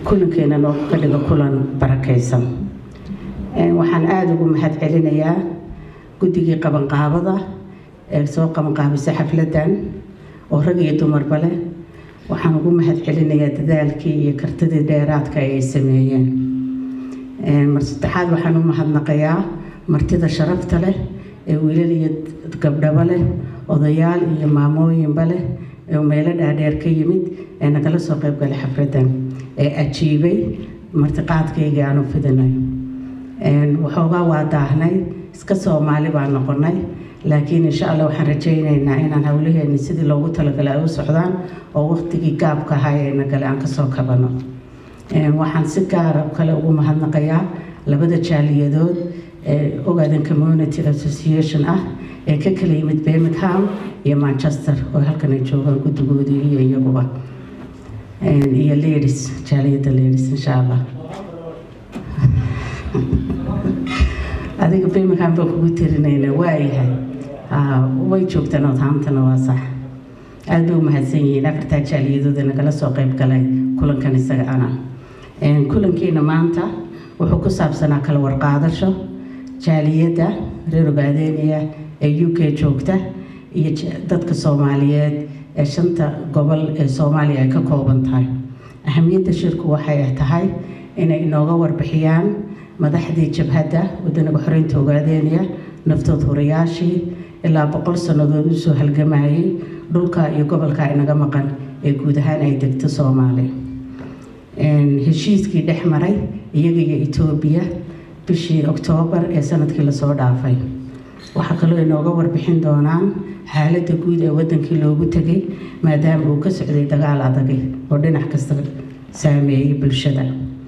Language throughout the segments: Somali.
kulankeena noo ka dhigo kulan barakaysan waxaan aada ugu mahad celinayaa guddigii qabanqaabada ee soo qabanqaabisay xafladan oo rag iyo dumarba leh waxaan ugu mahad celinayaa dadaalkii iyo kartidii dheeraadka ay sameeyeen mar saddexaad waxaan u mahadnaqayaa martida sharafta leh ee wiilal iyo gabdhaba leh odayaal iyo maamooyinba leh ee meelo dhaadheer ka yimid ee nagala soo qaybgalay xafladan ee ajiibay martiqaadkaygii aan u fidinay waxoogaa waa daahnay iska soomaali baan noqonay laakiin insha allah waxaan rajaynaynaa inaan howlaheeni sidii loogu talagalay ay u socdaan oo waqtigii gaabka ahaa ee nagale aan kasoo kabano waxaan si gaara kale ugu mahadnaqayaa labada jaaliyadood ee ogaadan community association ah ee ka kala yimid birmingham iyo manchester oo halkan ay joogaan guddigoodii iyo iyaguba iyo ladies jaaliyadda ladies insha allah adiga birmingham baan kugu tirinayna waayahay way joogtaan odhaamtana waa sax aada bay u mahadsan yihiin afartaa jaaliyadooda nagala soo qayb galay kulankan isaga ana kulankiina maanta wuxuu ku saabsanaa kala warqaadasho jaaliyadda reer ogaadeeniya ee u k joogta iyo dadka soomaaliyeed ee shanta gobol ee soomaaliya ay ka kooban tahay ahamiyadda shirku waxay tahay inay inooga warbixiyaan madaxdii jabhadda wadanaga xoreynta ogaadeeniya naftood hurayaashii ilaa boqol sannadood usoo halgamayay dhulka iyo gobolka inaga maqan ee guud ahaan ay degto soomaaliya heshiiskii dhex maray iyaga iyo etoobiya bishii oktoobar ee sanadkii lasoo dhaafay waxaa kaloo inooga warbixin doonaan xaaladda guud ee wadankii loogu tegay maadaama uu ka socday dagaal adagay oo dhinac kasta saameeyey bulshada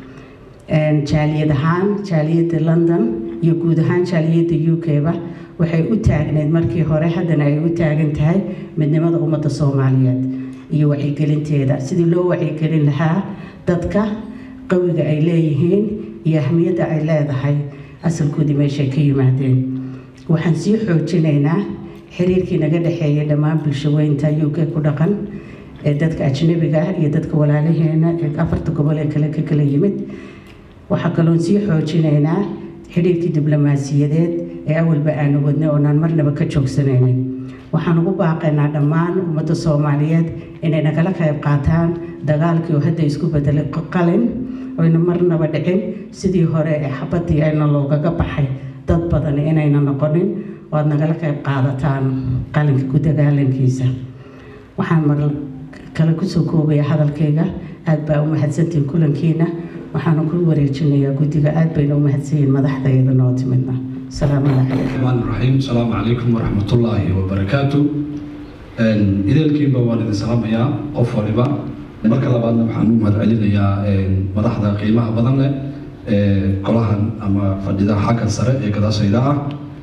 jaaliyad ahaan jaaliyadda london iyo guud ahaan jaaliyadda u k-ba waxay u taagneyd markii hore haddana ay u taagan tahay midnimada ummadda soomaaliyeed iyo wacyigelinteeda sidii loo wacyigelin lahaa dadka qawiga ay leeyihiin iyo ahmiyadda ay leedahay asalkoodii meeshay ka yimaadeen waxaan sii xoojinaynaa xiriirkii naga dhexeeyay dhammaan bulshaweynta u k ku dhaqan ee dadka ajnabiga ah iyo dadka walaalaheena ee afarta gobol ee kale ka kala yimid waxaa kaloon sii xoojinaynaa xidhiirkii diblomaasiyadeed ee awalba aanu wadnay oonaan marnaba ka joogsanaynin waxaan ugu baaqaynaa dhammaan ummadda soomaaliyeed inay nagala qayb qaataan dagaalkii oo hadda isku bedelay qalin oyna marnaba dhicin sidii hore ee xabadii ayna loogaga baxay dad badan inayna noqonin oo aad nagala qayb qaadataan qalinka ku dagaalankiisa waxaan mar kale kusoo koobaya hadalkayga aad baa u mahadsantihiin kulankiina waxaana ku wareejinayaa guddiga aad bayna u mahadsanyihiin madaxdayada noo timidna asalaamu calaykum الرحمن الرحيم السلام عليكم ورحمة الله وبركاته idaelkiinba waan idin salaamayaa qof waliba marka labaadna waxaan u mahad celinayaa madaxda qiimaha badan leh ee golahan ama fadhida xagga sare ee gadaashayda ah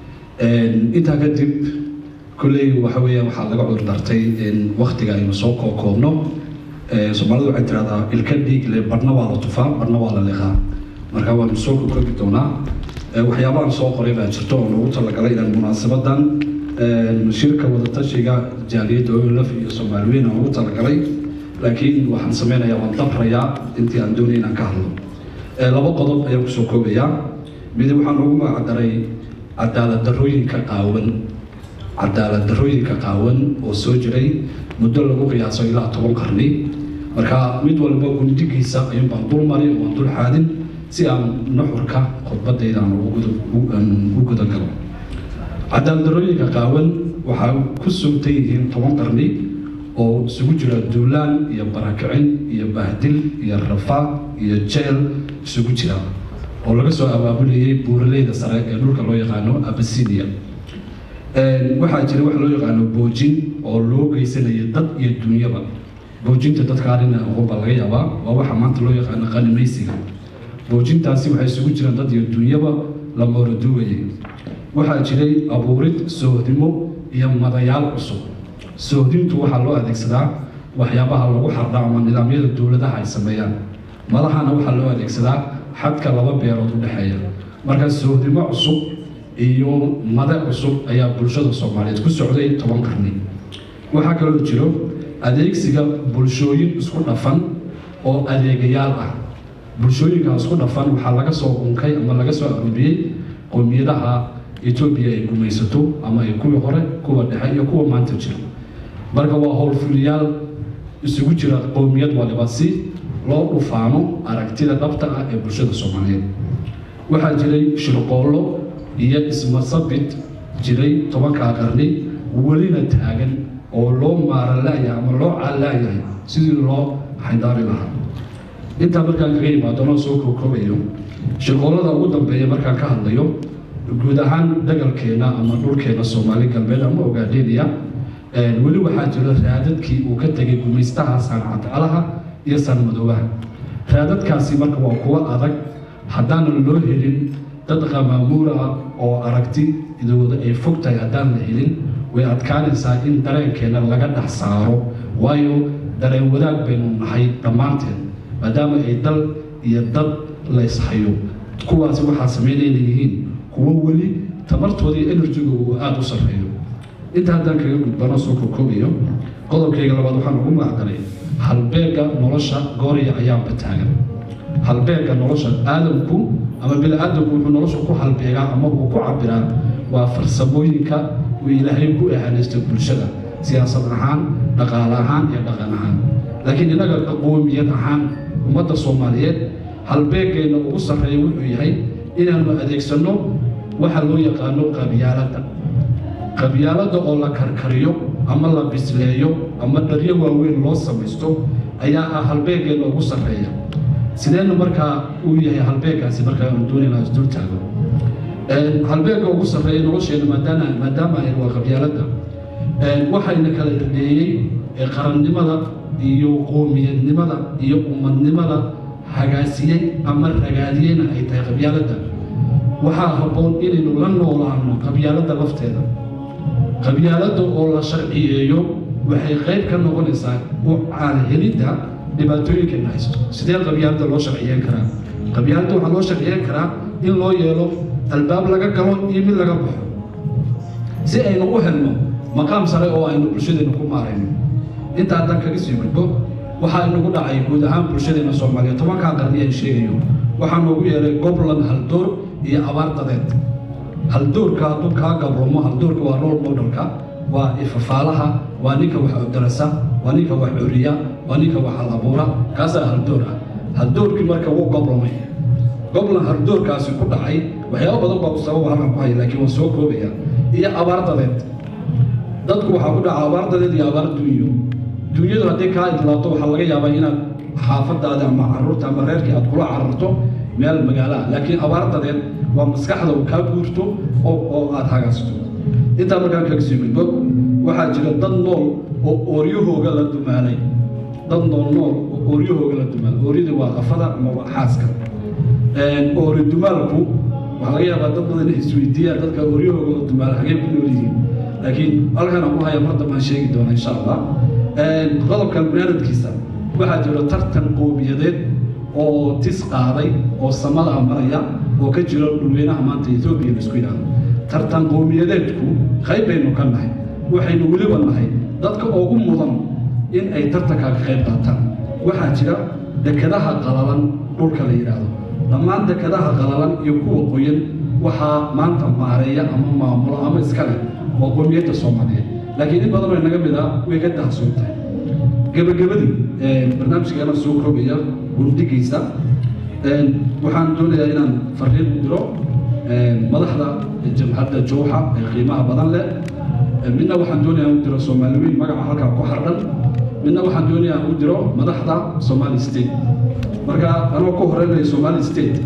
intaa kadib kolley waxa weeyaan waxaa laga cudur dartay waktiga aynu soo kookoobno soomaalidu waxay tirahdaa ilka dhiigle barna waa la tufaa barna waa la liqaa marka waanu soo kokoobi doonaa waxyaabahan soo qoray baa jirto oo loogu talagalay inaan munaasabadan shirka wadatashiga jaaliyadda olaf iyo soomaaliweyn aan ugu talagalay laakiin waxaan sameynayaa waan dabrayaa intii aan doonay inaan ka hadlo laba qodob ayaan kusoo koobayaa mid waxaan ugu magacdaray cadaalad darooyinka qaawan cadaalad darooyinka qaawan oo soo jiray muddo lagu qiyaaso ilaa toban qarni marka mid walba gundigiisa ayuun baan dul mari oo aan dul xaadin si aan nuxurka khudbadayda aan u gudagalo cadaaldarooyinka qaawan waxaa ku sugtan yihiin toban qarni oo isugu jira duulaan iyo barakicin iyo bahdil iyo rafaaq iyo jeel isugu jira oo laga soo abaabulayay buuraleyda sare ee dhulka loo yaqaano abasinia waxaa jira wax loo yaqaano boojin oo loo geysanaya dad iyo dunyaba boojinta dadka arina aqoon baa laga yaabaa waa waxa maanta loo yaqaano qanimaysiga boojintaasi waxay isugu jiraan dad iyo dunyaba la mooraduwayay waxaa jiray abuurid soohdimo iyo madayaal cusub soohdintu waxaa loo adeegsadaa waxyaabaha lagu xardha ama nidaamyada dowladaha ay sameeyaan madahana waxaa loo adeegsadaa xadka laba beerood u dhexeeya marka soohdimo cusub iyo made cusub ayaa bulshada soomaaliyeed ku socday toban qarni waxaa kaloo jiro adeegsiga bulshooyin isku dhafan oo adeegayaal ah bulshooyinka isku dhafan waxaa laga soo unkay ama laga soo aroobiyey qowmiyadaha etoobiya ay gumaysato ama ay kuwii hore kuwa dhexe iyo kuwa maanta jira marka waa howlfuliyaal isugu jira qowmiyad waliba si loo dhufaano aragtida dhabta ah ee bulshada soomaaliyeed waxaa jiray shirqoollo iyo ismasabid jiray tobankaa qarni welina taagan oo loo maaralaayahay ama loo caalaayahay sidii loo xaydaabi lahaa intaa markaan kaga imaadonoo soo kookoobayo shirqoollada ugu dambeeya markaan ka hadlayo guud ahaan dagalkeena ama dhulkeena soomaali galbeed ama ogaadheeniya weli waxaa jira raadadkii uu ka tegay gumaystaha sancadalaha iyo sanmadoobaha raadadkaasi marka waa kuwo adag haddaanan loo helin dad qamaamuur ah oo aragti idooda ay fog tahay haddaan la helin way adkaanaysaa in dareenkeena laga dhex saaro waayo dareen wadaag baynu nahay dhammaanteen maadaama ay dal iyo dad la ishayo kuwaasi waxaa samaynayna yihiin kuwo weli tamartooda iyo enerjiga uu aada u sarreeyo inta haddaan kaga gudbano soo kokoobayo qodobkayga labaad waxaan ugu magacdaray halbeega nolosha gooriya ayaanba taagan halbeega nolosha aadamku ama bini-aadamku wuxuu nolosha ku halbeegaa ama uu ku cabiraa waa farsamooyinka uu ilaahay ku ehanaysta bulshada siyaasad ahaan dhaqaale ahaan iyo dhaqan ahaan laakiin innaga qoomiyad ahaan ummadda soomaaliyeed halbeegeenna ugu sarreeya wuxuu yahay inaanu adeegsanno waxa loo yaqaano qabyaaladda qabyaaladda oo la karkariyo ama la bisleeyo ama dharyo waaweyn loo samaysto ayaa ah halbeegeenna ugu sarreeya sideena markaa uu yahay halbeegaasi markaa aanu doonayna isdul taago halbeega ugu sarreeya nolosheena maadaama maadaama ay waa qabyaaladda waxayna kala dhadeeyey qarannimada iyo qoomiyadnimada iyo ummadnimada hagaasiyey ama ragaadiyeyna ay tahay qabyaaladda waxaa habboon inaynu la noolaano qabyaaladda lafteeda qabyaaladda oo la sharciyeeyo waxay qayb ka noqonaysaa u caalhelidda dhibaatooyinkeena haysto sidee qabyaaladda loo sharciyeyn karaa qabyaaladda waxaa loo sharciyeyn karaa in loo yeelo albaab laga galo iyo mid laga baxo si aynu u helno maqaam sare oo aynu bulshadeenna ku maarayno inta haddaan kaga sii gudbo waxaa inagu dhacay guud ahaan bulshadeenna soomaaliyeed tobankaa qarni aan sheegayo waxaa noogu yeeray goblan haldoor iyo abaar dadeed haldoorka hadduu kaa gabromo haldoorka waa role modelka waa ifafaalaha waa ninka wax darasa waa ninka wax curiya waa ninka wax hal abuura kaasaa haldoor ah haldoorkii marka wuu goblomay goblan haldoorkaasi ku dhacay waxyaaba badan baa ku sababa halkan ku haya laakiin waan soo koobaya iyo abaar dadeed dadku waxaa ku dhaca abaar dadeed iyo abaar dunyo dunyadu haddii kaa idlaato waxaa laga yaabaa inaad xaafadaada ama caruurta ama reerkii aad kula cararto meel magaalo ah laakiin abaar dadeed waa maskaxda uu kaa guurto oo aad hagaasto intaa markaan kaga sii gudbo waxaa jira dad nool oo ooryahooga la dumaalay dad nool nool oo ooryahooga la dumaalay ooryada waa afada ama waa xaaska oori dumaalku waxaa laga yaabaa dad badan inay isweydiiyaan dadka ooryahooga la dumaalay hagee ku nool yihiin laakiin halkan aan ku haya mar dambe aan sheegi doona insha allah qodobkan banaadamkiisa waxaa jira tartan qoomiyadeed oo tis qaaday oo samada maraya oo ka jira dhulweynaha maanta etoobiya la isku yidhaahdo tartan qowmiyadeedku qayb baynu ka nahay waxaynu weliba nahay dadka ugu mudan in ay tartankaa ka qayb qaataan waxaa jira dekadaha qalalan dhulka la yidhaahdo dhammaan dekadaha qalalan iyo kuwa qoyan waxaa maanta maareeya ama maamulo ama iska leh waa qowmiyadda soomaaliyeed laakiin in badan oo inaga mid ah way ka dahsoon tahay gebagabadii barnaamijkeena soo koobaya gurdigiisa waxaan doonayaa inaan fariin u diro madaxda jamhadda jowxa ee qiimaha badan leh midna waxaan doonayaa u diro soomaaliweyn magaca halkaa ku xardhan midna waxaan doonayaa u diro madaxda somali state marka anoo ku horeynaya somali state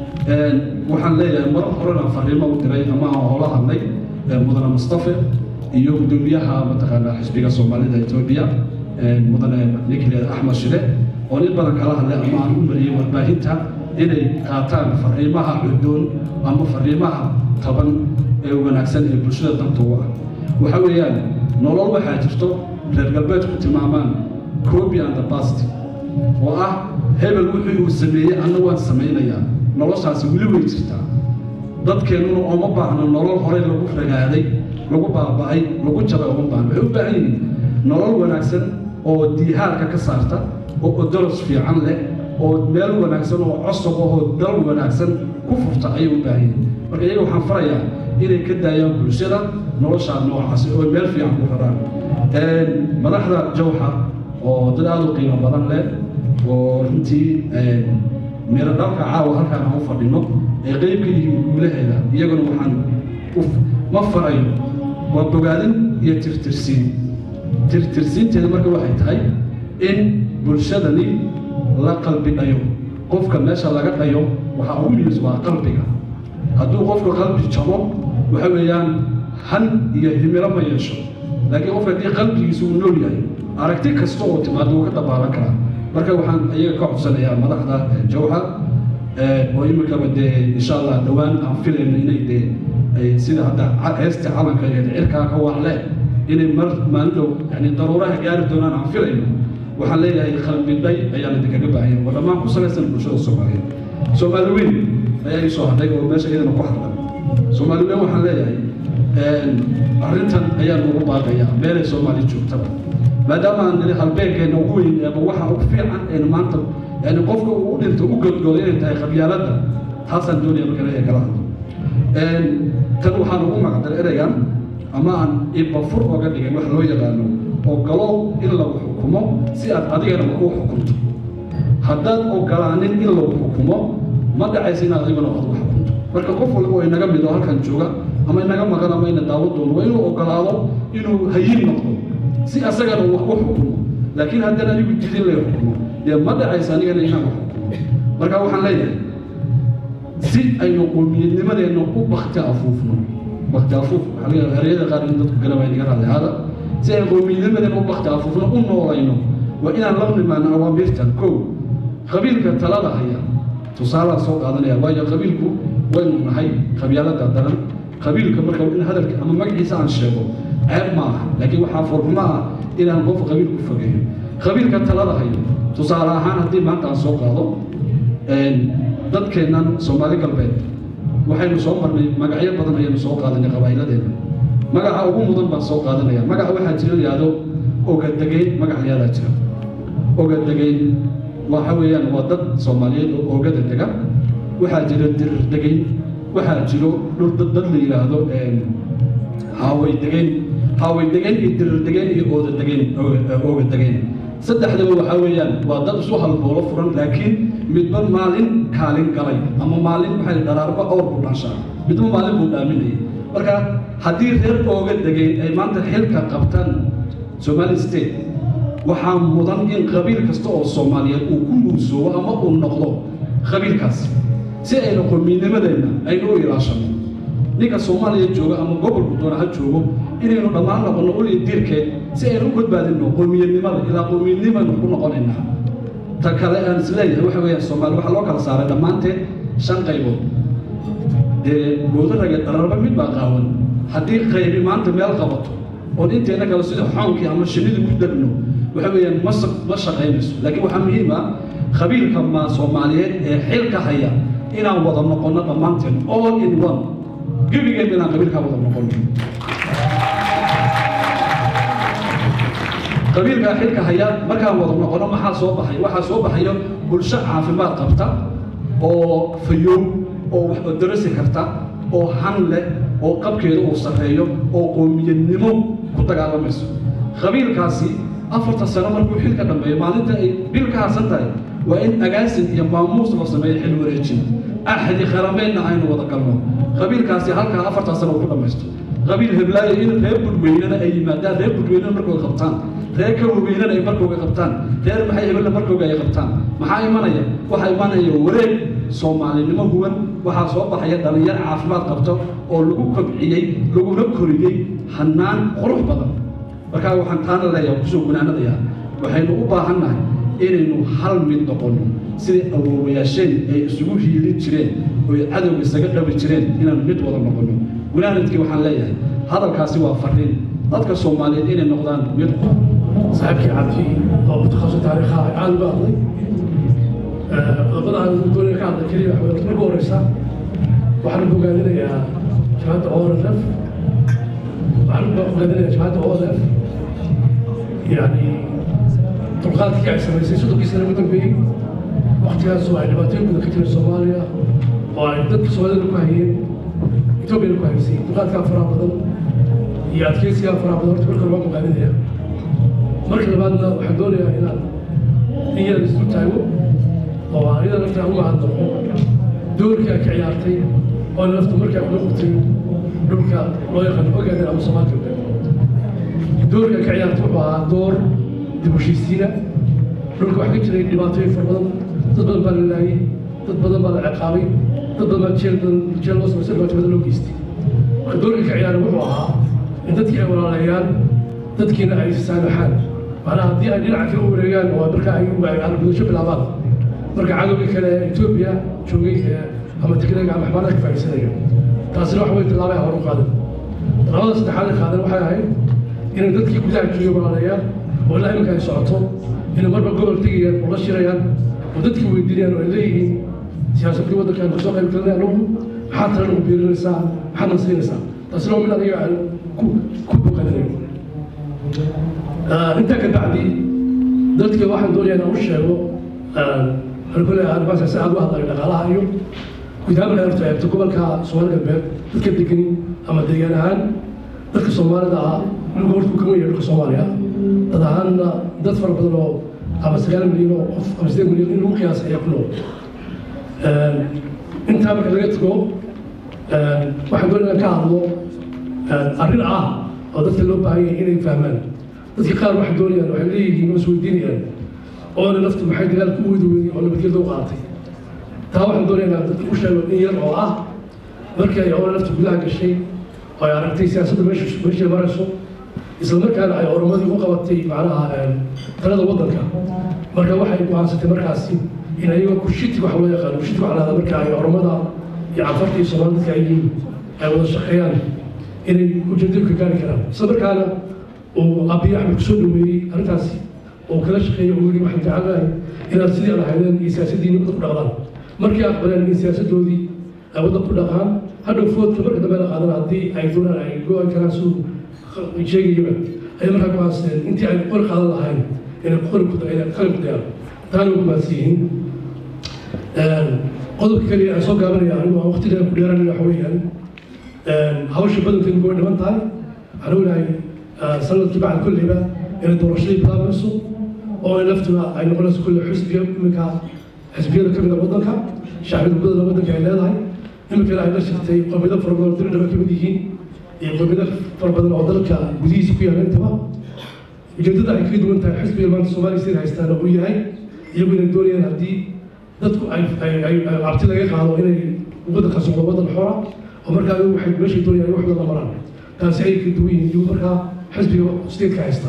waxaan leeyahay mar horena fariimo u diray ama aan hoola hadlay mudane mustafe iyo gudoomiyaha mataqaanaa xisbiga soomaalida etoobiya mudane ninkaleeda axmed shide oo nin badan kala hadlay ama aan u mariyey warbaahinta inay qaataan fariimaha cudoon ama fariimaha taban ee wanaagsan ee bulshada danta u ah waxa weeyaan nolol waxaa jirto reer galbeedku tilmaamaan copy and the past oo ah hebel wuxuu uu sameeyey anna waan samaynayaa noloshaasi weli way jirtaa dadkeennuna ooma baahno nolol horey lagu ragaaday lagu baaba'ay lagu jabay ooma baahno waxay u baahan yihiin nolol wanaagsan oo diihaalka ka saarta oo odoros fiican leh oo meel wanaagsan oo cosab ahoo dal wanaagsan ku furta ayay u baahan yihin marka iyaga waxaan farayaa inay ka daayaan bulshada noloshaa noocaasi oo meel fiican ku raraan madaxda jawxa oo dad aada u qiimo badan leh oo runtii miro dhalka caawa halkaan aan u fadhino ay qeyb ka yihiin guulaheeda iyaguna waxaan ma farayo waa bogaadin iyo tirtirsiin tirtirsiinteeda marka waxay tahay in bulshadani la qalbi dhayo qofka meesha laga dhayo waxaa ugu muhiimsan waa qalbiga hadduu qofka qalbi jabo waxa weeyaan han iyo himilo ma yeesho laakiin qofka haddii qalbigiisa uu nool yahay aragti kasta oo timaado wuu ka dabaalan karaa marka waxaan iyaga ka codsanayaa madaxda jawxa oo imikaba dee insha allah dhowaan aan filayno inay dee sida hadda heesta calanka iyo cirkaa ka waacle inay mar maalin dhow yani daruuraha gaari doonaan aan filayno waxaan leeyahay qalbi dhay ayaan idinkaga baahanya oo dhammaan ku salaysan bulshada soomaaliyeed soomaali weyn ayaa ii soo hadhay oo meesha iyadana ku hadlan soomaali weyn waxaan leeyahay arrintan ayaan ugu baaqayaa meelay soomaali joogtaba maadaama aan nili halbeegeenna ugu weyn eeba waxa ugu fiican aynu maanta yani qofka uu u dhinto u godgoodo inay tahay qabyaaladda taasaan doonaya marka leeyahay kala hadlo tan waxaan ugu magacdar ereygan ama aan ibafur oga dhigay wax loo yaqaano ogolow in lagu xukumo si aad adigana wax u xukunto haddaad ogolaanin in lagu xukumo ma dhacaysa inaad adiguna wax u xukunto marka qof walba oo inaga mid oo halkan jooga ama inaga maqan ama ina daawan doono waa inuu ogolaado inuu hayin noqdo si asagana uu wax u xukumo laakiin haddana anigu didin lay xukumo dee ma dhacaysa anigana inaan wax xukumo marka waxaan leeyahay si aynu qowmiyadnimadeenna u bakti afuufno bakti afuuf waxaa laga yaabaa ereyada qaar in dadku garabaa inaga raadli hada si aynu qowmiyadnimadeenna u bakti afuufno u noolayno waa inaan la nimaano awaamirtan kow qabiilka talada haya tusaalaa soo qaadanaya waayo qabiilku waynu nahay qabyaalada daran qabiilka marka in hadalka ama magaciisa aan sheego ceeb ma aha laakiin waxaa furxumo ah inaan qof qabiil ku fogeeyo qabiilka talada hayo tusaale ahaan haddii maanta aan soo qaado dadkeennan soomaali galbeed waxaynu soo marnay magacyo badan ayaynu soo qaadanay qabaa'iladeenna magaca ugu mudan baan soo qaadanaya magaca waxaa jira yidhaahdo ogadegeyn magac layaadaa jira ogadegeyn waxa weeyaan waa dad soomaaliyeed oo oogada dega waxaa jira dirir degeyn waxaa jiro dhul dad dad la yidhaahdo haaway degeyn haaway degeyn iyo dirir degeyn iyo ooda degeyn ooga degeyn saddexdaba waxaa weeyaan waa dad isu halboolo furan laakiin midba maalin kaalin galay ama maalin waxay dharaarba awr ku dhanshaa midba maalin buu dhaaminayay marka haddii reer ooga degeyn ay maanta xilka qabtaan somali state waxaa mudan in qabiil kasta oo soomaaliyeed uu ku muusoobo ama uu noqdo qabiilkaas si aynu qowmiyadnimadeenna aynu u ilaashano ninka soomaaliya jooga ama gobolku doona ha joogo inaynu dhammaan noqonno uliya diirkeed si aynu u badbaadinno qowmiyadnimada ilaa qowmiyadnimaynu ku noqonaynaa ta kale aan isleeyahay waxa weeyaan soomaali waxaa loo kala saaray dhammaanteed shan qaybood dee boodaraga dhararba mid baa qaawan haddii qaybi maanta meel qabato oon inteena kale sida xoonkii ama shinnidu ku degno waxa weeyaan ma ma shaqaynayso laakiin waxaa muhiim ah qabiilka ma soomaaliyeed ee xilka haya inaan wada noqonno dhammaanteen all in one gebigeen inaan qabiilkaa wada noqonno qabiilkaa xilka haya markaan wada noqono maxaa soo baxay waxaa soo baxayo bulsho caafimaad qabta oo fayoow oo wax darasi karta oo han leh oo qabkeeda uu sarreeyo oo qowmiyadnimo ku dagaalamayso qabiilkaasi afarta sano markuu xilka dhammeeyo maalinta ay bil ka harsan tahay waa in agaasin iyo maamuus loo sameeyo xil wareejin axdi qarameedna aynu wada galno qabiilkaasi halkaa afartaa sano uu ku dhammaysto qabiil heblaayo in reer budweynena ay yimaadaan reer budweynena markooda qabtaan reer kawaweynena ay markooga qabtaan reer maxay hebella markooga ay qabtaan maxaa imanaya waxaa imanaya wareeg soomaalinimo huwan waxaa soo baxaya dhallinyar caafimaad qabto oo lagu kobciyey laguna koriyey hannaan qurux badan markaa waxaan taana leeyahay kusoo gunaanadayaa waxaynu u baahannahay inaynu hal mid noqonno sidai awoowayaasheen ay isugu hiilin jireen oo ay cadowga isaga dhabi jireen inaan mid wada noqonno gunaanadkii waxaan leeyahay hadalkaasi waa fariin dadka soomaaliyeed inay noqdaan mid saaxiibkii cabdi oo mutakhasis taariikha aad uga hadlay qodobada aan doonaya ka hadla keliya waxa weye marka horeysa waxaan bogaadinayaa jamaacadda orf waxaan bogaadinayaa jamaacadda orf yani dulqaadkii ay samaysay soddonkii sana ugu dambeeyey waktigaas oo ay dhibaatooyin badan ka jireen soomaaliya oo ay dadka soomaalida ku hayeen etoobiyana ku haysay dulqaadkaa faraha badan iyo adkeysigaa faraha badan horta marka lama muqaaninaya marka labaadna waxaan doonayaa inaan in yar isu taago oo aan iyada laftaa uga hadlaqo doorkii ay ka ciyaartay oo lafta markay ku noqotay dhulka loo yaqaano ogaadan ama soomaal galbeed doorka ka ciyaarta wuxuu ahaa door dib u heshiisiina dhulka waxaa ka jiray dhibaatooyin fara badan dad badan baa la laayay dad badan baa la ciqaabay dad badan baa jeel badan jeel loo samaysay dhibaato badan loo geystay marka doorka ka ciyaaray wuxuu ahaa in dadkii ay walaaleeyaan dadkiina ay saamaxaan macnaha haddii ay dhinaca kale u wareegaan oo marka ay argudasho bilaabaan marka cadowgii kale etoobiya joogay ama tigreega ama xamaarada ka faa'iidsanaya taasina wax way tallaabay hor u qaadan tallaabada saddexaad ay qaadan waxay ahayd inay dadkii gudaha joogay walaaleeyaan oo ilaa iminka ay socoto inay marba gobol tegayaan oo la shirayaan oo dadkii weydiinayaan oo ay leeyihiin siyaasadkii waddankan kasoo qayb galinaya anugu maxaad tala nagu biirinaysaa maxaad na siinaysaa taasina waa mid aniga aan ku ku boqaninayo intaa ka bacdi dadka waxaan doonayaa inaan u sheego waxaan ku leeyahay arrimahaas si aad u hadlayo dhaqaalaha iyo guud ahaan markaad horta eegto gobolka soomaali galbeed dadka degani ama deegaan ahaan dadka soomaalida ah dhulka horta uu ka weyn yahay dhulka soomaaliya dad ahaanna dad fara badan oo ama sagaal milyan oo qof ama sideed milyan in lagu qiyaasay ayaa ku nool intaa marka laga tago waxaan doonayaa ka hadlo arrin ah oo dadka loo baahan yahay inay fahmaan dadka qaar waxay doonayaan waxay leeyihiin oo isweydiinayaan oona naftu maxay dagaalka u wadi weydey oo nabadgelda u qaadatay taa waxaan doonayaa inaan dadka u sheego in yar oo ah markii ay oona naftu gudaha gashay oo ay aragtay siyaasadda meesha meeshay marayso isla markaana ay oromadii u qabatay macnaha talada waddanka marka waxay go'aansatay markaasi in ayagoo kushiti waxa loo yaqaano kushiti waxa lahada marka ay oromada iyo cafarta iyo soomaalida dadka ay yihiin ay wada shaqeeyaan inay ujeedooyinka gaari karaan isla markaana uu abiy axmed kusoo dhaweeyey arrintaasi oo kala shaqeeyey oo yidhi waxaan jecelnahay inaad sidii aan ahaydeen iyo siyaasaddiinni wadda ku dhaqdaan markii aqbaleen in siyaasaddoodii ay wadda ku dhaqaan hadhow foodka marka dambe la qaadan haddii ay doonaan ay go-an karaan siduu sheegayaba ayay markaa ku haasteen intii ay qori qaadan lahayn inay qori ku inay qalin ku dayaan taana ugu mahadsan yihiin qodobka kaliya aan soo gaabanaya anigu aan waqti dheer ku dheeranaya waxa weeyaan hawsha badankeedu way dhiman tahay waxaan ognahay sanadkii bacda kolleyba inay doorashadii bilaabayso oo laftuna ay noqonayso kulle xisbiga iminka xisbiyada ka mida waddanka shacbiyada badana waddanka ay leedahay iminkana ay la shirtay qowmiyado fara badan oo diridhaba ka mid yihiin iyo qowmiyado fara badan oo dalka gudihiisa ku yaala intaba ujeedada ay kaga duwan tahay xisbiga maanta soomaaliya sida haystaana uu yahay iyagu inay doonayaan haddii dadku ay ay cabti laga qaado inay waddanka socdo waddan xora oo markaa ayagu waxay meeshay doonayaan wax wada maraan taasi ay ka duwan yihiin iyagu markaa xisbiga stateska haysta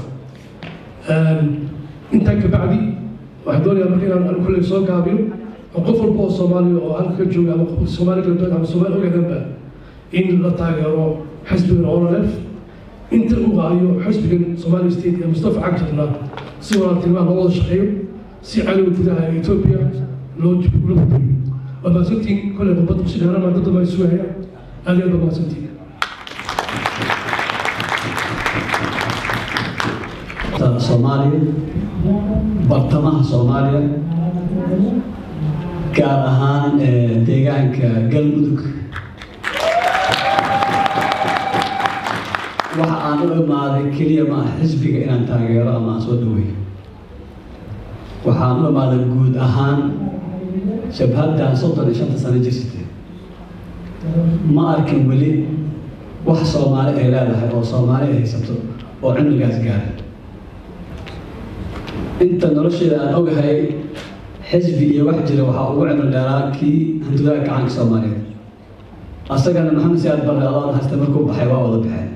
intaa ka bacdi waxaan doonayaa marka inaan anigu kulley soo gaabiyo oo qof walba oo soomaaliya oo halka ka jooga ama soomaali galbeed ama soomaali ogadanba in la taageero xisbigan ololef inta uu qaayo xisbigan somali state ee mustafa cagjarna si walaaltinimada loo wada shaqeeyo si cadowga gudaha ee etoobiya loo loo burburiyo waa mahadsantiin kolley khudbad kusi dheerana dad damba sugaya aad iyo aad baa mahadsantiin soomaaliya bartamaha soomaaliya gaar ahaan deegaanka galmudug waxa aan u imaaday keliya ma ah xisbiga inaan taageero ama aan soo dhaweeyo waxaan u imaaday guud ahaan shabhaddan soddon iyo shanta sano jirsatay ma arkin weli wax soomaali ay leedahay oo soomaali ay haysato oo cimrigaas gaaray inta nolosheeda aan ogahay xisbi iyo wax jira waxaa ugu cimri dheeraa kii hantidaha gacanka soomaaliyeed asagana maxamed siyaad barre adoon haysta markuu baxay waa wada baxeen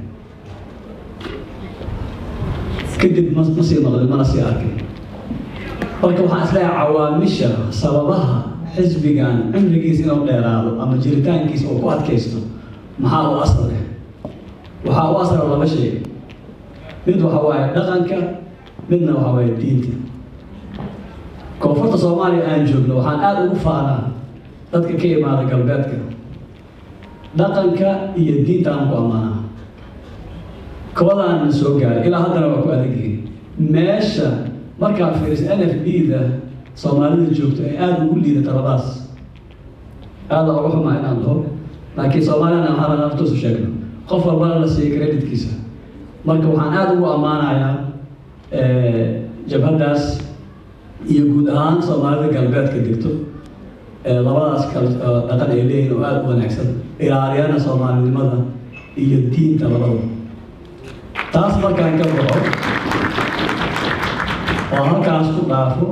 kadib ma ma sii maqlin mana sii arkin marka waxaan isleeyahay cawaamisha sababaha xisbigan cimrigiisa inuu dheeraado ama jiritaankiisa uu ku adkaysto maxaa u asal leh waxaa u asala laba shay mid waxa waaye dhaqanka midna waxa waaye diinta koonfurta soomaaliya aan joogno waxaan aada ugu faanaa dadka ka imaada galbeedka dhaqanka iyo diinta aan ku ammaanaa kobadaana soo gaaray ilaa haddana waa ku adagyihiin meesha markaan fiiriso n f b da soomaalida joogto ay aada ugu liidata labadaas aada uga xumaa inaan dhaho laakiin soomaaliyana waxaa laga naftuusu sheegno qof walbana la siiyey creditkiisa marka waxaan aada ugu ammaanayaa jabhaddaas iyo guud ahaan soomaalida galbeedka degto labadaas kal dhaqan ay leeyihin oo aada u wanaagsan ilaaliyana soomaalinimada iyo diinta labadaba taas markaan ka baxo oo halkaas ku dhaafo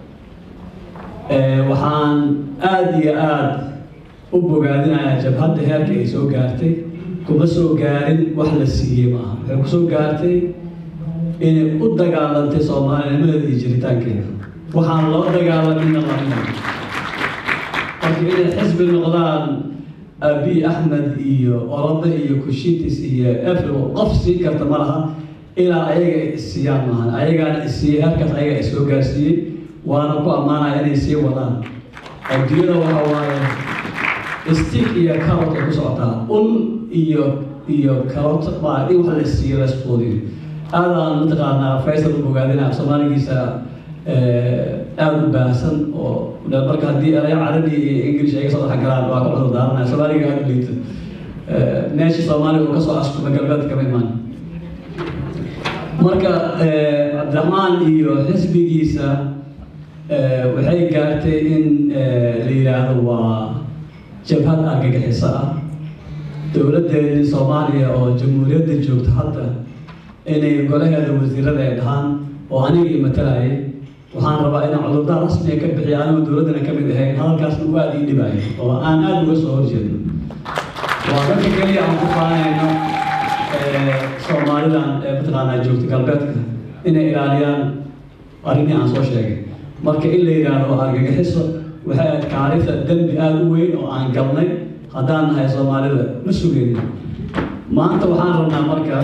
waxaan aada iyo aada u bogaadinayaa jabhadda heerka ay soo gaartay kuma soo gaarin wax la siiyey maaha waxay ku soo gaartay inay u dagaalantay soomaalinimadeeda iyo jiritaankeeda waxaan loo dagaalamina lamina marka inay xisbi noqdaan abi axmed iyo orode iyo kushitis iyo efl qof siin karta ma laha ilaa ayaga isiiyaan maahan ayagaana isiiyey heerkaas ayaga isoo gaarsiiyey waana ku ammaanaya inay sii wadaan adduunyada waxa waaye stick iyo carrot ay ku socotaa un iyo iyo carrot baa in wax la siiyo la isquudiyo aadaan mataqaanaa faysal u bogaadina soomaaligiisa aada u baahsan oo marka haddii eraya carabi iyo english ay kasoo dhex galaan waa ka cudur daaranaya soomaaliga aada u liito meesha soomaaliga uu kasoo askuma galbeedka kama imaan marka cabdiraxmaan iyo xisbigiisa waxay gaartay in la yidhaahdo waa jabhad argagixiso ah dowladdeedii soomaaliya oo jamhuuriyadda joogta hadda inay golaheeda wasiirada ay dhahaan oo anigii matalayay waxaan rabaa inaan cudurdaar rasmiga ka bixiya anigoo dowladdana ka mid ahayn hadalkaasna uu aada ii dhibaayo oo aan aada uga soo horjeedno waa dadka keliya aan ku faanayno soomaalidan ee mataqaanaa joogta galbeedka inay ilaaliyaan arrimii aan soo sheegay marka in la yidhaahdo argagixiso waxay ahayd kaarifta dembi aada u weyn oo aan galnay haddaan nahay soomaalida ma sugayno maanta waxaan rabnaa marka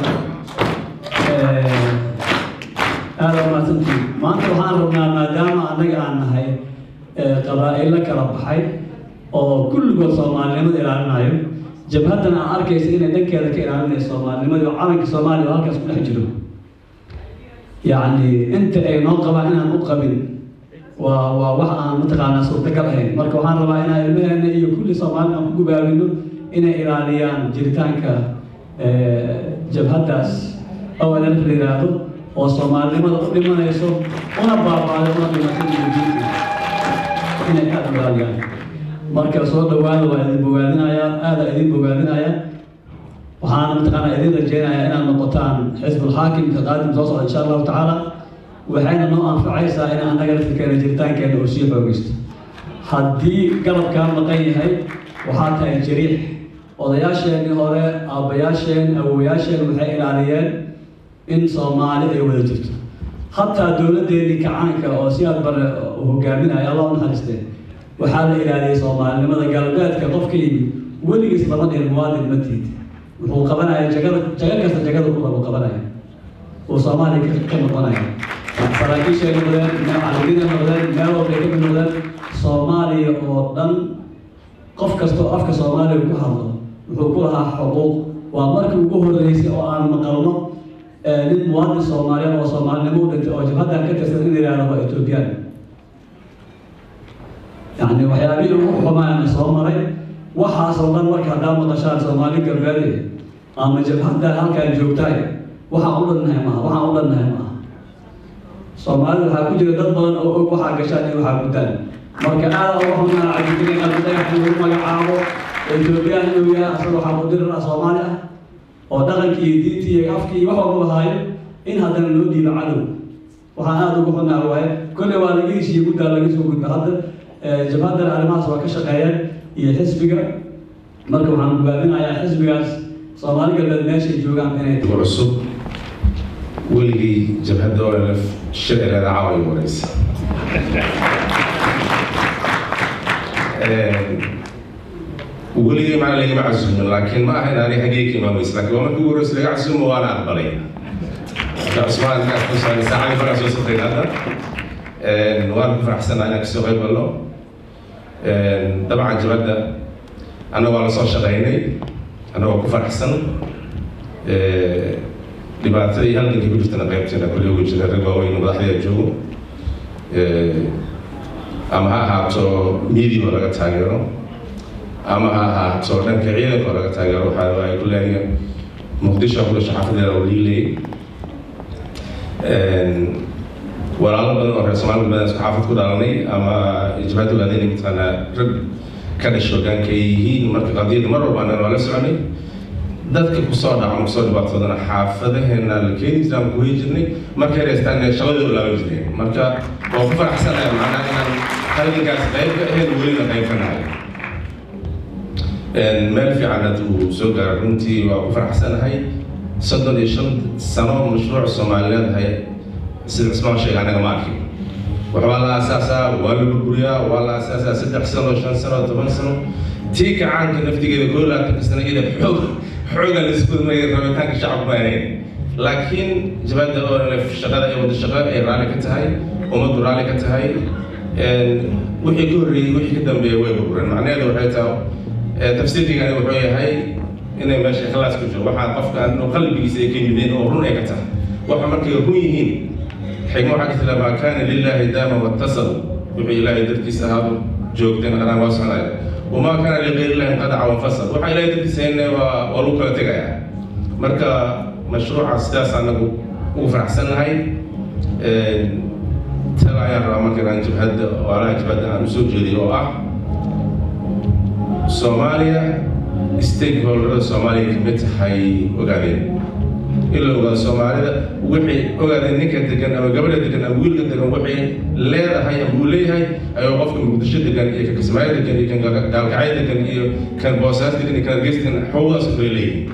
aada umahadsantii maanta waxaan rabnaa maadaama annaga aan nahay qabaa'ilo kala baxay oo kulligood soomaalinimada ilaalinayo jabhaddan aan arkaysa inay dhankeeda ka ilaalinayso soomaalinimada oo calanka soomaaliya oo halkaas ku dhex jiro yacni inta ay noo qabaan inaan u qabin waa waa wax aan mataqaanaa suurtagal ahayn marka waxaan rabaa inaan ilmaheena iyo kulli soomaalida aan ku gubaabino inay ilaaliyaan jiritaanka jabhaddaas ONF la yidhaahdo oo soomaalinimada u dhimanayso una baabaaday una dhimatay diinta inay aada u ilaaliyaan marka soo dhawaada waa idin bogaadinayaa aada idin bogaadinaya waxaana mataqaanaa idin rajeynayaa inaad noqotaan xisbul xaakimka qaadim soo socda insha allahu tacaala waxayna noo anfacaysaa in annaga laftirkeena jiritaankeena uu sii xoogaysto haddii garabkaa maqan yahay waxaa tahay jariix odayaasheenii hore aabbayaasheen awowayaasheen waxay ilaaliyeen in soomaali ay wada jirto hataa dowladdeedii kacaanka oo si aad bare hogaaminaya allah u naxariistee waxaa la ilaaliyay soomaalinimada galbeedka qofkii weligiis lama dhihin muwaadin ma tiid wuxuu qabanaya jagada jaga kasta jagada u rabo qabanaya uu soomaaliya ka noqonaya saraakiishay noqdeen macalimiinay noqdeen meel walbay ka mid noqdeen soomaaliya oo dhan qof kasta oo afka soomaaliya ku hadlo wuxuu ku lahaa xuquuq waa markii ugu horreysay oo aan maqalno nin muwaadin soomaaliyeed oo soomaalinimo u dhintay oo jabhaddan ka tirsan in la yidhahdo waa etoobiyaan yacni waxyaabihii ugu xumaana soo maray waxaasoo dhan marka haddaa maqashaan soomaali galbeede ama jabhaddan halkaan joogtaay waxaan u dhannahay maaha waxaan u dhannahay maaha soomaalida waxaa ku jira dad badan oo og waxaa gashaan iyo waxaa guddaan marka aada uga xunaa cabdikariin abdidagax in lagu magacaabo etoobiyaan inuu yahay asaga waxaa mudirir ah soomaali ah oo dhaqankii iyo diintii iyo afkii iyo wax walba lahaayo in haddana loo dhiibo cadow waxaan aada uga xunaa waaye kolley waa laga heshiiyey guddaa laga soo gudba hadda jabhaddana arrimahaas waa ka shaqeeyeen iyo xisbiga marka waxaan gubaabinayaa xisbigaas soomaali galbeed meeshay joogaan inay cusub weligii jabhadda olf shircigeeda caawa ay wareysa weligii macna lagama casuumin laakiin ma ahayn ani xaggee ka imaamaysa laakiin waa markii ugu horeysa laga casuumo waana aqbalay marka cusmaan kaas ku saabay saacadii farax soo safray hadda waan ku faraxsanaa inaan kasoo qayb galno dabcan jabhadda annaga waa la soo shaqaynay annagoo ku faraxsan dhibaatada iyo halgankii ku jirtana qaybteena kulli ugu jira rag waaweyn madaxdaya joogo ama ha ahaato midigo laga taageero ama ha ahaato dhanka ciidanka oo laga taageero waxaa ay ku leeyihiin muqdisho kula shaqafadeeda oo liilay walaalo badan oo reer soomaali badan isku xaafad ku dhalanay ama ijbaad ogaadeen mataqaanaa rag ka dhashay hogaanka ay yihiin marka qadiyada mar walba annan waa la soconay dadka kusoo dhaca kusoo dhibaatoodana xaafadaheena la keeni jiray ama kuhey jirnay markay reestaan shaqadii u laaban jireen marka waa ku faraxsanahay macnaha inaan halgankaas qayb ka ahayn welina qayb ka nahay meel fiican hadda uu soo gaaray runtii waa ku faraxsanahay soddon iyo shan sano mashruuc soomaaliyeed hay sida cismaan sheega anaga ma arkin waxbaa la aasaasaa waa la burburiyaa waa la aasaasaa saddex sano shan sano toban sano tii gacaanka naftigeeda koo labaatanka sano iyada xoog xooga la isku dumaya rabitaanka shacabku ma ahayn laakiin jabada oo shaqada ay wada shaqo ay raalli ka tahay ummaddu raalli ka tahay wixii ka horreeyey wixii ka dambeeya way burbureen macnaheedu waxay tahay tafsiirkigani wuxuu yahay inay meesha ikhlaas ku jiro waxaa qofka inuu qalbigiisa ay ka yimideen oo run ay ka tahay waxa markay run yihiin xigmo waxaa jirta maa kaana lilaahi daama wattasal wuxuu ilaahay dartiisa ahaadu joogteen anaa waa soconaya wamaa kaana ligayr illahi inqadaca wanfasal waxaa ilaahay dartiisa hayne waa waa lagu kala tegaya marka mashruuca sidaas anagu ugu faraxsannahay tala ayaan rabaa marka inaan jabhadda waalaha jabhadda aan usoo jeediyo oo ah soomaaliya stakeholderada soomaaliya kamid tahay ogaadeen in la ogaado soomaalida wixii ogaadeen ninka degan ama gabadha degan ama wiilka degan waxay leedahay ama uu leeyahay ayuu qofka muqdisho degan iyo kan kismaayo degan iyo kan gaalkacyo degan iyo kan boosaas degan iyo kan hargeys degan xuquuqdaas u kala leeyihin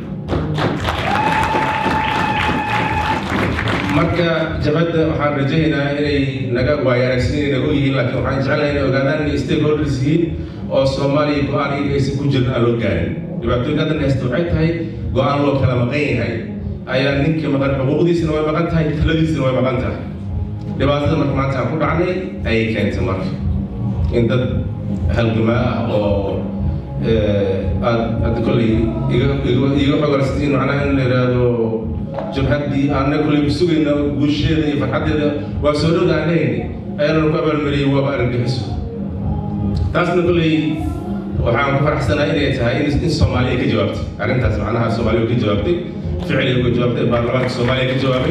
marka jabadda waxaan rajaynayaa inay naga waayo aragsiin naga yihiin laakiin waxaan jeclahay inay ogaadaan inay stakeholders yihiin oo soomaaliya go-aan iyaga aysan ku jirin aan loo gaarin dhibaatooyinka haddan haysta waxay tahay go-aan loo kala maqan yahay ayaa ninkii maqan xuquuqdiisina way maqan tahay taladiisina way maqan tahay dhibaatada marka maanta aan ku dhacnay ayay keentay marka in dad halgamaa ah oo aad hadda kolley iga iga iga xogarsatiin macnaha in la yidhaahdo jabhaddii aanna kolley sugayna guusheeda iyo farxaddeeda waa soo dhowda aan lehayni ayaana ku abaalmariyey waaba argagixiso taasna kolley waxaan ku faraxsanahay inay tahay in in soomaaliya ka jawaabtay arrintaas macnaha soomaaliya ka jawaabtay ficliga ka jawaabtay baarlamaanka soomaaliya ka jawaabay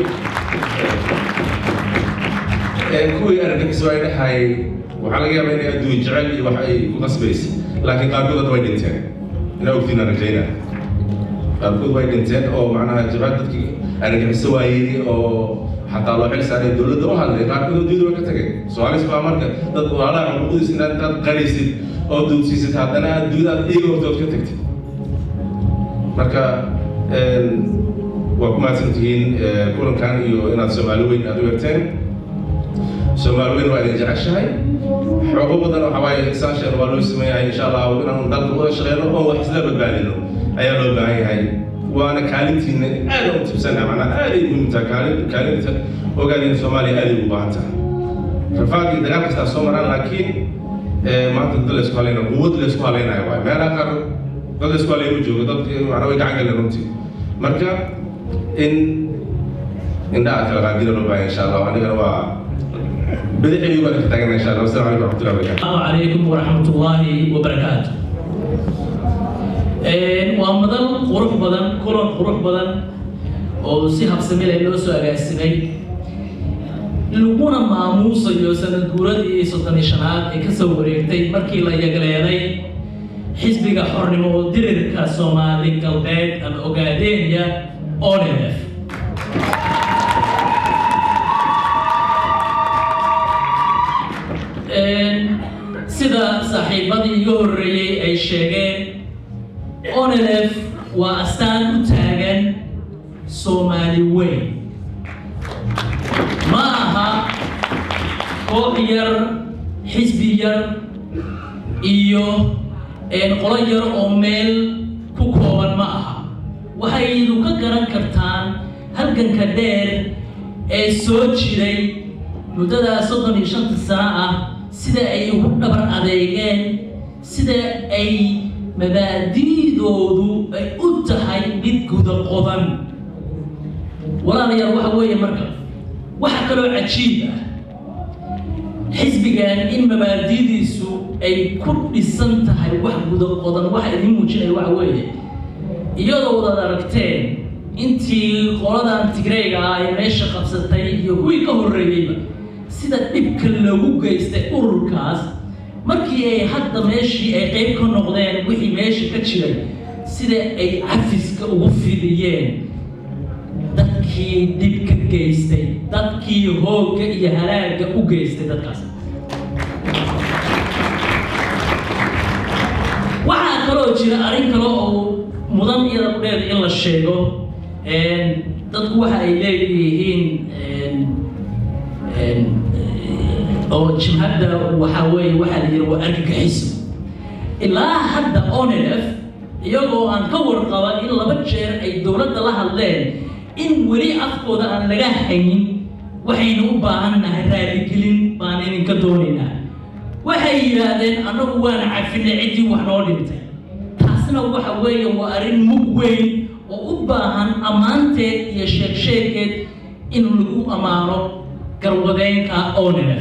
kuwii argagixiso ay dhahay waxaa laga yaabaa inay adduun jecel iyo wax ay ku qasbaysay laakiin qaarkood hadda way dhinteen inaa ogtiin aan rajaynaa qaarkood way dhinteen oo macnaha jabhad dadkii argagixiso waayey oo xataa loo xil saaray dowladda u hadlay qaarkood adduunyada way ka tageen soomaaliis baa marka dad walaalaha xuquuqdiisa inaad intaad qaraysid oo duudsiisid haddana aad duudaad iyaga hortood ka tagtid marka waa ku mahadsan tihiin kulankan iyo inaad soomaali weyn aad u egteen soomaali weyn waa idin jeceshahay xoogo badan waxa waaye saashan waa loo sameeyahay insha allah inaan dalka wada shaqeyno oo wax isla badbaadino ayaa loo baahan yahay waana kaalintiina aad u tibsana macnaa aad ay muhiim tahay kaalin kaalinta ogaadeen soomaaliya aad ay ugu baahan tahay rafaad iyo dagaal kastaa soo maraan laakiin maanta dad laysku halayna quwad laysku halaynayo waay meelaha qaar dad laysku halay ma joogo dad macnaa way gacan galeen runtii marka in indhaha kala qaadina loo baahan insha allah anigana waa بدعي يبارك تعالى ان شاء الله والسلام عليكم ورحمه الله وبركاته السلام عليكم ورحمة الله وبركاته waa madal qurux badan kulan qurux badan oo si habsami leh loo soo agaasimay laguna maamuusayo sanad guuradii soddon iyo shanaad ee kasoo wareegtay markii la yagleeday xisbiga xornimo oo dirirka soomaali galbeed ama ogaadeenya onelef sida saaxiibadii iga horreeyey ay sheegeen onelef waa astaan u taagan soomaali weyn ma aha koox yar xisbi yar iyo qolo yar oo meel ku kooban ma aha waxaydu ka garan kartaan halganka dheer ee soo jiray muddadaa soddon iyo shanta sano ah sida ay ugu dhabar adeegeen sida ay mabaadi'doodu ay u tahay mid guda qodan walaalayaal waxa weeye marka waxa kaloo cajiib ah xisbigan in mabaadidiisu ay ku dhisan tahay wax guda qodan waxa idiin muujinaya waxa weeye iyadoo wadaad aragteen intii qoladan tigreyga ah ay meesha qabsatay iyo kuwii ka horreeyeyba sida dhibka lagu geystay ururkaas markii ay hadda meeshii ay qayb ka noqdeen wixii meesha ka jiray sida ay cafiska ugu fidiyeen dadkii dhib ka geystay dadkii hoogga iyo halaagga u geystay dadkaas waxaa kaloo jira arrin kale oo mudan iyada kudheeda in la sheego dadku waxa ay leeyihiin oo jimhadda waxaa weeye waxaa la yidhi waa argagixiso ilaa hadda onelf iyagoo aan ka warqaba in laba jeer ay dowladda la hadleen in weli afkooda aan laga haynin waxaynu u baahannahay raaligelin baan idinka doonaynaa waxay yidhaahdeen annagu waana cafinay ciddii wax noo dhintay taasna waxa weeye waa arrin mug weyn oo u baahan ammaanteed iyo sheegsheegeed in lagu ammaano garwadeenka onelf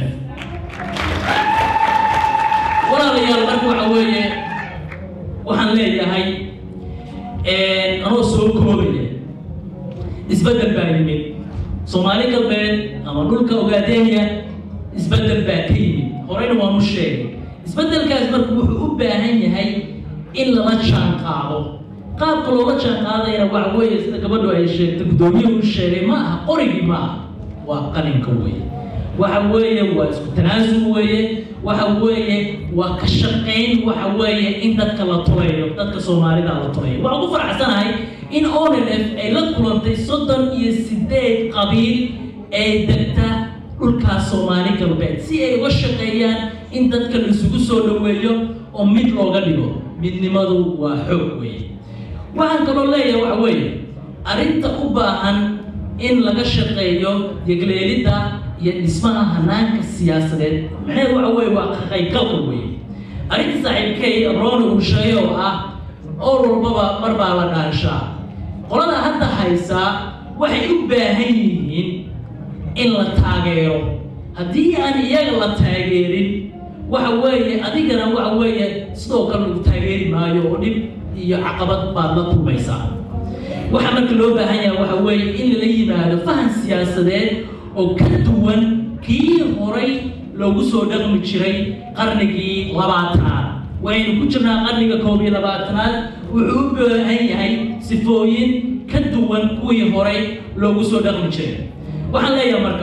walaalayaal marka waxa weeye waxaan leeyahay anoo soo koobaya isbeddel baa yimid soomaali galbeed ama dhulka ogaadenya isbeddel baa ka yimid horeyna waanu sheegay isbeddelkaas marka wuxuu u baahan yahay in lala jaan qaado qaabka loola jaan qaadayana waxa weeye sida gabadhu ay sheegtay guddoomiyuhu sheegay ma aha qorigii ma aha waa qalinka weeye waxa weeye waa isku tanaasul weeye waxa weeye waa ka shaqayn waxa weeye in dadka la tulayo dadka soomaalida la tulayo waxaan ku faraxsanahay in onelf ay la kulantay soddon iyo sideed qabiil ee degta dhulkaas soomaali galbeed si ay uga shaqeeyaan in dadka laisugu soo dhoweeyo oo mid looga dhigo midnimadu waa xoog weeye waxaan kaloo leeyahay waxa weeye arrinta u baahan in laga shaqeeyo yegleelidda iyo dhismaha hanaanka siyaasadeed maxay waxa weeye waa qaqaygalka weeye arrinta saaxiibkay roona uu sheegay oo ah oo walbaba mar baa la dhaanshaa qolada hadda haysaa waxay u baahan yihiin in la taageero haddii aan iyaga la taageerin waxa weeye adigana waxa weeye sidoo kale lagu taageeri maayo oo dhib iyo caqabad baad la kulmaysaa waxaa marka loo baahan yahay waxa weeye in lala yimaado fahan siyaasadeed oo ka duwan kii horay loogu soo dhaqmi jiray qarnigii labaatanaad waynu ku jirnaa qarniga koob iyo labaatanaad wuxuu u baahan yahay sifooyin ka duwan kuwii horay loogu soo dhaqmi jiray waxaan leeyahay marka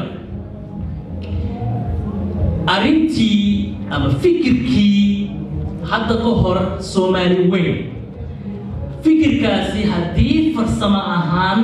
arrintii ama fikirkii hadda ka hor soomaali weyn fikirkaasi haddii farsamo ahaan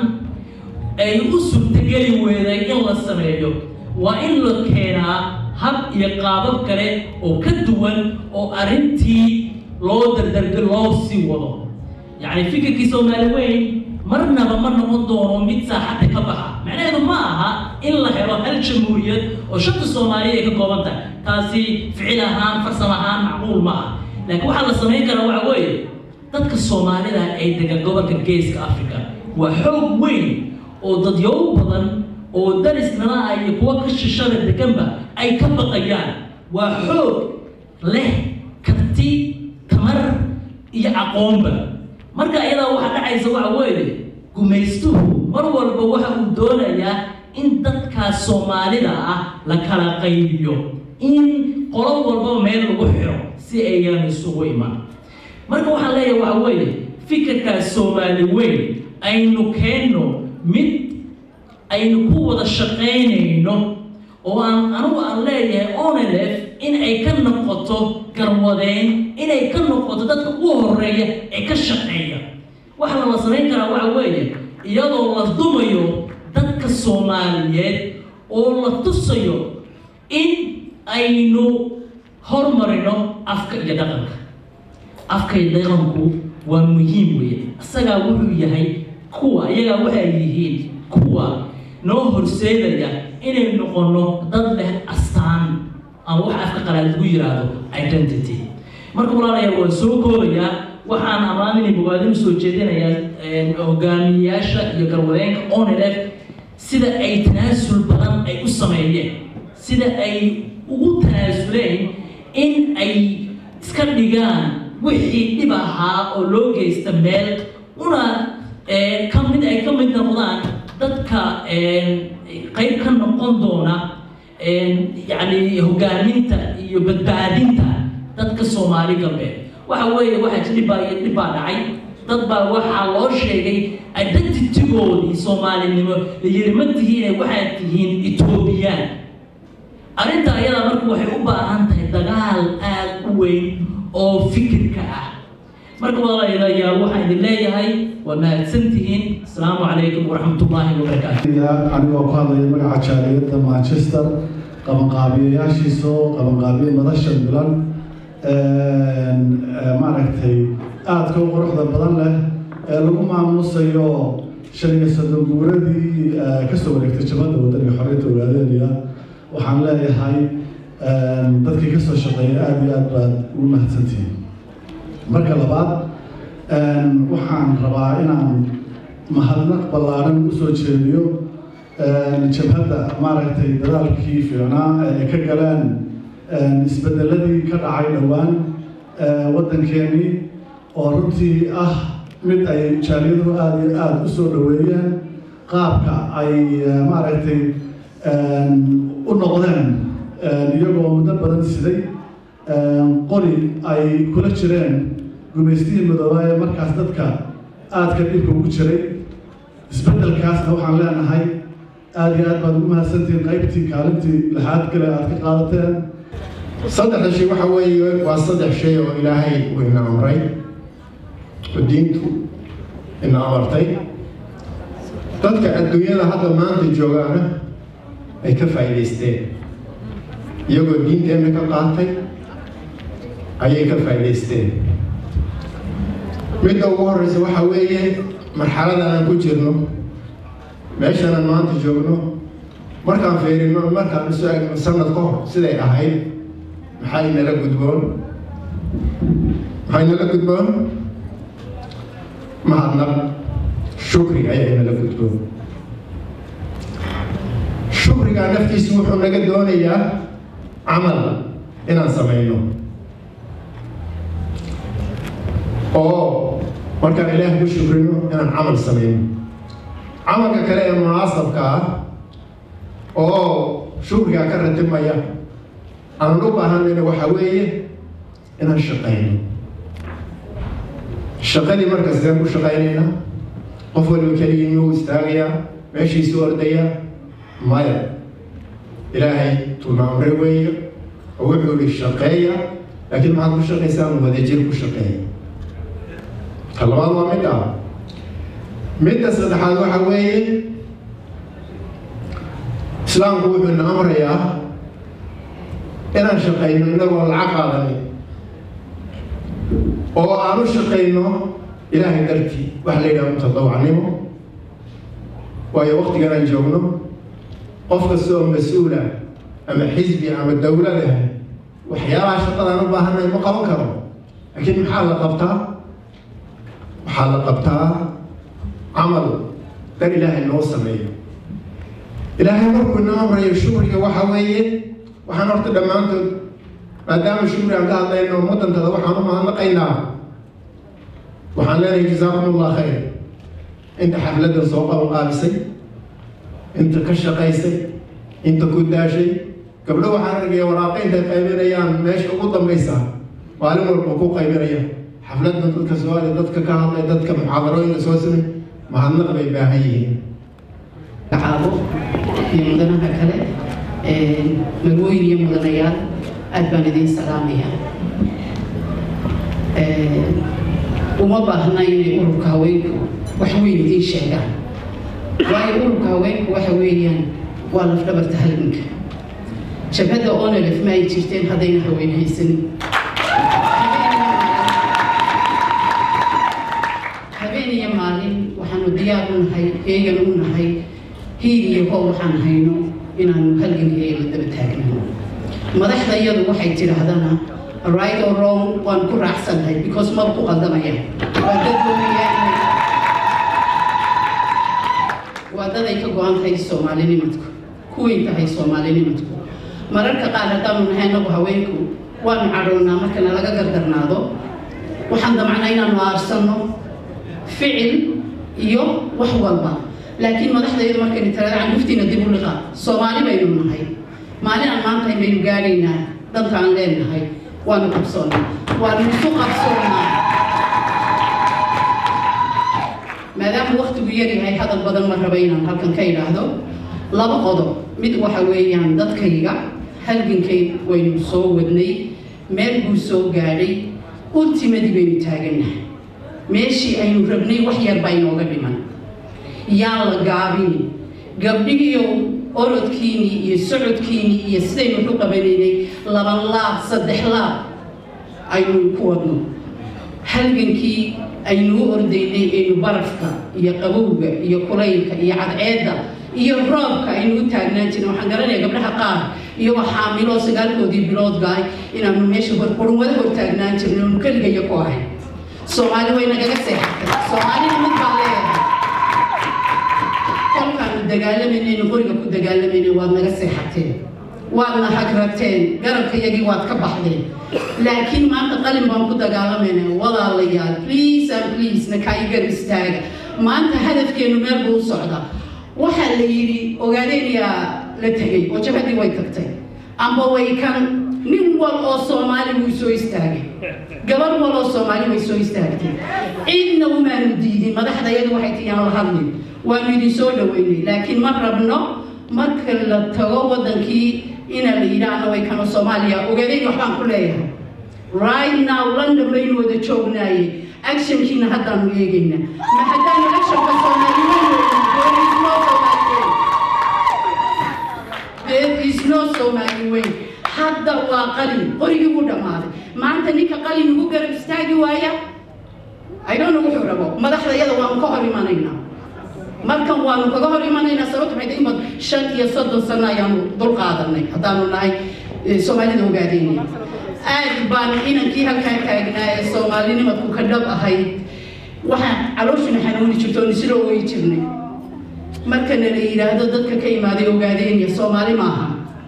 ay u suurtageli weeday in la sameeyo waa in la keenaa hab iyo qaabab kale oo ka duwan oo arrintii loo dardarga loo sii wado yacni fikirkii soomaali weyn marnaba ma noqon doono mid saaxadda ka baxa macnaheedu ma aha in la helo hal jamhuuriyad oo shanta soomaaliya ay ka kooban tahay taasi ficil ahaan farsam ahaan macquul ma aha laakiin waxaa la samayn karaa waxa weeye dadka soomaalida ay degan gobolka geeska africa waa xoog weyn oo dadyow badan oo darisnala ah iyo kuwa ka shishada deganba ay ka baqayaan waa xoog leh karti tamar iyo aqoonba marka iyadaa waxaa dhacaysa waxa weeye gumaystuhu mar walba waxa uu doonayaa in dadkaas soomaalida ah la kala qaybiyo in qolo walba meel lagu xiro si ayaan isugu iman marka waxaan leeyahay waxa weeye fikirkaas soomaali weyn aynu keenno mid aynu ku wada shaqaynayno oo aan anugu aan leeyahay onelef in ay ka noqoto garwadeyn inay ka noqoto dadka ugu horeeya ee ka shaqeeya waxaa la samayn karaa waxa weeye iyadoo la dumayo dadka soomaaliyeed oo la tusayo in aynu hormarino afka iyo dhaqanka afka iyo dhaqanku waa muhiim weeye isagaa wuxuu yahay kuwa iyagaa waxay yihiin kuwa noo horseedaya inay noqono dad leh astaan ama wax afka qalaad lagu yiraahdo identity marka walaalayaal waan soo koobayaa waxaan amaaminay bogaadin usoo jeedinayaa hogaamiyayaasha iyo garwadeenka onelef sida ay tanaasul badan ay u sameeyeen si sida ay ugu tanaasuleen in ay iska dhigaan wixii dhib ahaa oo loo geysta meel una ka mid ay ka mid noqdaan dadka qayb ka noqon doona yacni hogaaminta iyo badbaadinta dadka soomaali galbeed waxa weeye waxaa ji dhibbaa iyo dhib baa dhacay dad baa waxaa loo sheegay identitygoodii soomaalinimo la yiri ma tihiine waxaad tihiin etoobiyaan arrinta ayada marka waxay u baahan tahay dagaal aad u weyn oo fikirka ah marka walaalayaal waxaan idin leeyahay waa mahadsantihiin asalaamu calaykum waraxmatullaahi wabarakaatu anigoo ku hadlaya magaca jaaliyadda manchester qabanqaabiyayaashiisoo qabanqaabiye madasha milan maaragtay aadka u quruxda badan leh ee lagu maamuusayo shan iyo soddon guuradii kasoo wareegtay jabadda wadaniga xorriyadda ogaadeynaya waxaan leeyahay dadkii kasoo shaqeeya aada iyo aad baad ugu mahadsantihiin marka labaad waxaan rabaa inaan mahadnaq ballaaran usoo jeediyo jabhadda maaragtay dadaalkii fiicnaa ee ka galeen isbedeladii ka dhacay dhowaan waddankeenii oo runtii ah mid ay jaaliyaduhu aada iyo aada u soo dhoweeyeen qaabka ay maaragtay u noqdeen iyagoo muddo badan siday qori ay kula jireen gumaystihii midoobaa ee markaas dadka aadka dhibka ugu jiray isbeddelkaasna waxaan leenahay aada iyo aad baad ugu mahadsantihiin qaybtii kaalintii lixaad kale aad ka qaadateen saddexda shay waxa weeye waa saddex shay oo ilaahay uu ina amray oo diintu ina amartay dadka adduunyada hadda maanta joogaana ay ka faa'iidaysteen iyagoo diinteenna ka qaatay ayay ka faa'iidaysteen midda ugu horreysa waxa weeye marxalada aan ku jirno meeshanaan maanta joogno markaan fiirino markaan isu egno sanad ka hor siday ahayd maxaa inala gudboon maxaa inala gudboon mahadnaq shukri ayaa inala gudboon shukrigaa naftiisu wuxuu naga doonayaa camal inaan samayno oo markaan ilaah ku shukrino inaan camal samayno camalka kale ee munaasabka ah oo shukrigaa ka ratibmaya aanan u baahanayna waxaa weeye inaan shaqayno shaqadii marka sideen ku shaqaynaynaa qof waliba keligii miyuu istaagayaa meeshiisu ordaya maya ilaahay tunaamre weeye oo wuxuu ihi shaqeeya laakiin maxaad ku shaqaysaan wadajir ku shaqeeya ta labaad waa mid ah midda saddexaad waxa weeye islaamku wuxuu ina amrayaa inaan shaqayno inagoo lacag qaadanin oo aan u shaqayno ilaahay dartii waxa la yidhaha mutadawacnimo waayo waktigan aan joogno qof kasta oo mas-uula ama xisbi ama dowlad ah waxyaabaha shaqadaan u baahanay ma qaban karo laakiin maxaa la qabtaa waxaa la qabtaa camal dar ilaahay noo sameeyo ilaahay markuu ina amrayo shukriga waxa weeye waxaan horta dhammaantood maadaama shukri aan ka hadlayno ummaddantada waxaan u mahadnaqaynaa waxaan leenahay jazaakum allah khayr inta xafladdan soo qaban qaabisay inta ka shaqaysay inta ku daashay gabdho waxaan argaya waraaqo intay qaybinayaan meesha ugu dambaysa maalin walba ku qaybinaya xafladdan dadka soo aday dadka ka hadlay dadka muxaadarooyinka soo samay mahadnaq bay baahan yihiin caabo iyo mudanaha kale magooyin iyo mudanayaal aad baan idiin salaamayaa uma baahna inay ururka haweenku wax weyn idiin sheegaan waayo ururka haweenku waxa weeyaan waa lafdhabarta halganka jabhadda onelef ma ay jirteen haddayna haween haysanin habeen iyo maalin waxaanu diyaar u nahay heegan u nahay hiil iyo hoob waxaan hayno inaanu halgankeega la daba taagnano madaxda iyadu waxay tidhaahdana right or wrong waan ku raacsannahay because maba ku qaldamaya waa dad doonaya waa dad ay ka go-an tahay soomaalinimadku kuway tahay soomaalinimadku mararka qaar haddaanu nahay anagu haweenku waanu cadhownaa markana laga gardarnaado waxaan damacnaa inaanu aarsanno ficil iyo wax walba laakiin madaxdaydu markaynu tirada canguftiina dib u liqa soomaali baynu nahay maalin aan maanta baynu gaadhaynaa danta aan leenahay waanu qabsoonnaa waanu isu qabsoonnaa maadaama waktigu yar yahay hadal badan ma raba inaan halkan ka idhaahdo laba qodob mid waxa weeyaan dadkayga halgankay waynu soo wadnay meel buu soo gaadhay ultimadii baynu taagannahay meeshii aynu rabnay wax yar baa inooga dhiman yaan la gaabini gabdhigiiyo orodkiinii iyo socodkiinii iyo sidaynu waxu qabanaynay laba laab saddex laab aynu ku wadno halgankii aynuu ordaynay aynu barafka iyo qabowga iyo kulaylka iyo cadceedda iyo roobka aynu u taagnaan jirna waxaan garanaya gabdhaha qaar iyagoo xaamiloo sagaalkoodii bilood gaay inaanu meesha horqurunwada hor taagnaan jirna anu keligayo ku ahay soomaali way nagaga seexatay soomaalina mid baa leeyahay kolkaanu dagaalamaynayn qoriga ku dagaalamayna waad naga seexateen waadna hagrateen garabkayagii waad ka baxdeen laakiin maanta qalin baan ku dagaalamayna walaalayaal please and please na kaayigar istaaga maanta hadafkeenu meel buu u socdaa waxaa la yidhi ogaadeeniyaa la tegey oo jabhadii way tagtay amba way kan nin wal oo soomaali wuu soo istaagay gabar wal oo soomaali way soo istaagtay cidna umaanu diidin madaxdayadu waxay tiyaan la hadlin waanu idin soo dhaweynay laakiin ma rabno marka la tago wadankii ina la yidhaahno way kano soomaaliya ogaadeen waxbaan ku leeyahay right now london baynu wada joognaaye actionkiina haddaanu eegayna ma haddaanu actionka soomaali there is no soomaali weyn hadda waa qalin qorigii wuu dhammaaday maanta ninka qalin ugu garab istaagi waaya I don't know wuxuu rabo madaxda iyada waanu ka hor imanaynaa markan waanu kaga hor imanaynaa sababta maxay tahay imad shan iyo soddon sano ayaanu dul qaadanay haddaanu nahay soomaalida ogaadeynay aad baan inankii halkaa taagnaa ee soomaalinimadku ka dhab ahayd waxaan calooshuna xanuuni jirto oon isla ooyi jirnay markana la yidhaahdo dadka ka imaaday ogaadeenya soomaali maaha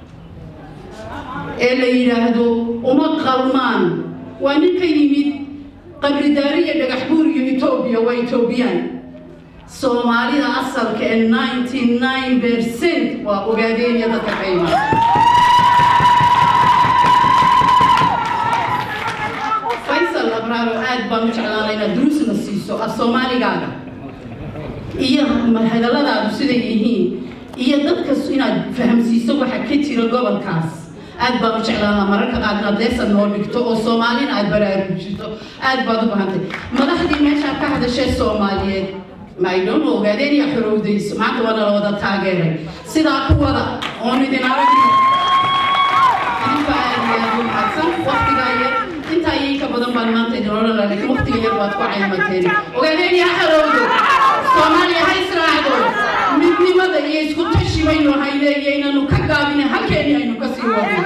ee la yidhaahdo uma qalmaan waa nin ka yimid qabridaari iyo dhagax buur iyo etoobiya waa etoobiyaan soomaalida asalka ee ninety nine percent waa ogaadeenya dadka ka imaaday faysal abraaro aad baan u jeclaanay inaad duruusna siiso af soomaaligaaga iyo hadalladaadu siday yihiin iyo dadkas inaad fahamsiiso waxa ka jira gobolkaas aad baan u jeclaanaa mararka qaar inaad leesan noo dhigto oo soomaalina aad baraarujito aad baad u bahantay madaxdii meeshaa ka hadashee soomaaliyeed maydhoon ogaadeen iyo xorowdayso maanta waana la wada taageeray sidaa ku wada oon idin aragno idinka aad iyo aad u mahadsan waqtigaa yar intaa iyo inka badan baan maanta idin odhan lahaa laakiin waqtiga yar baad ku caymateen ogaadeen iyo xorowdo soomaaliya ha israacdo midnimada iyo isku tashi baynu hayleeyaynanu ka gaabine halkeeni aynu ka sii wadno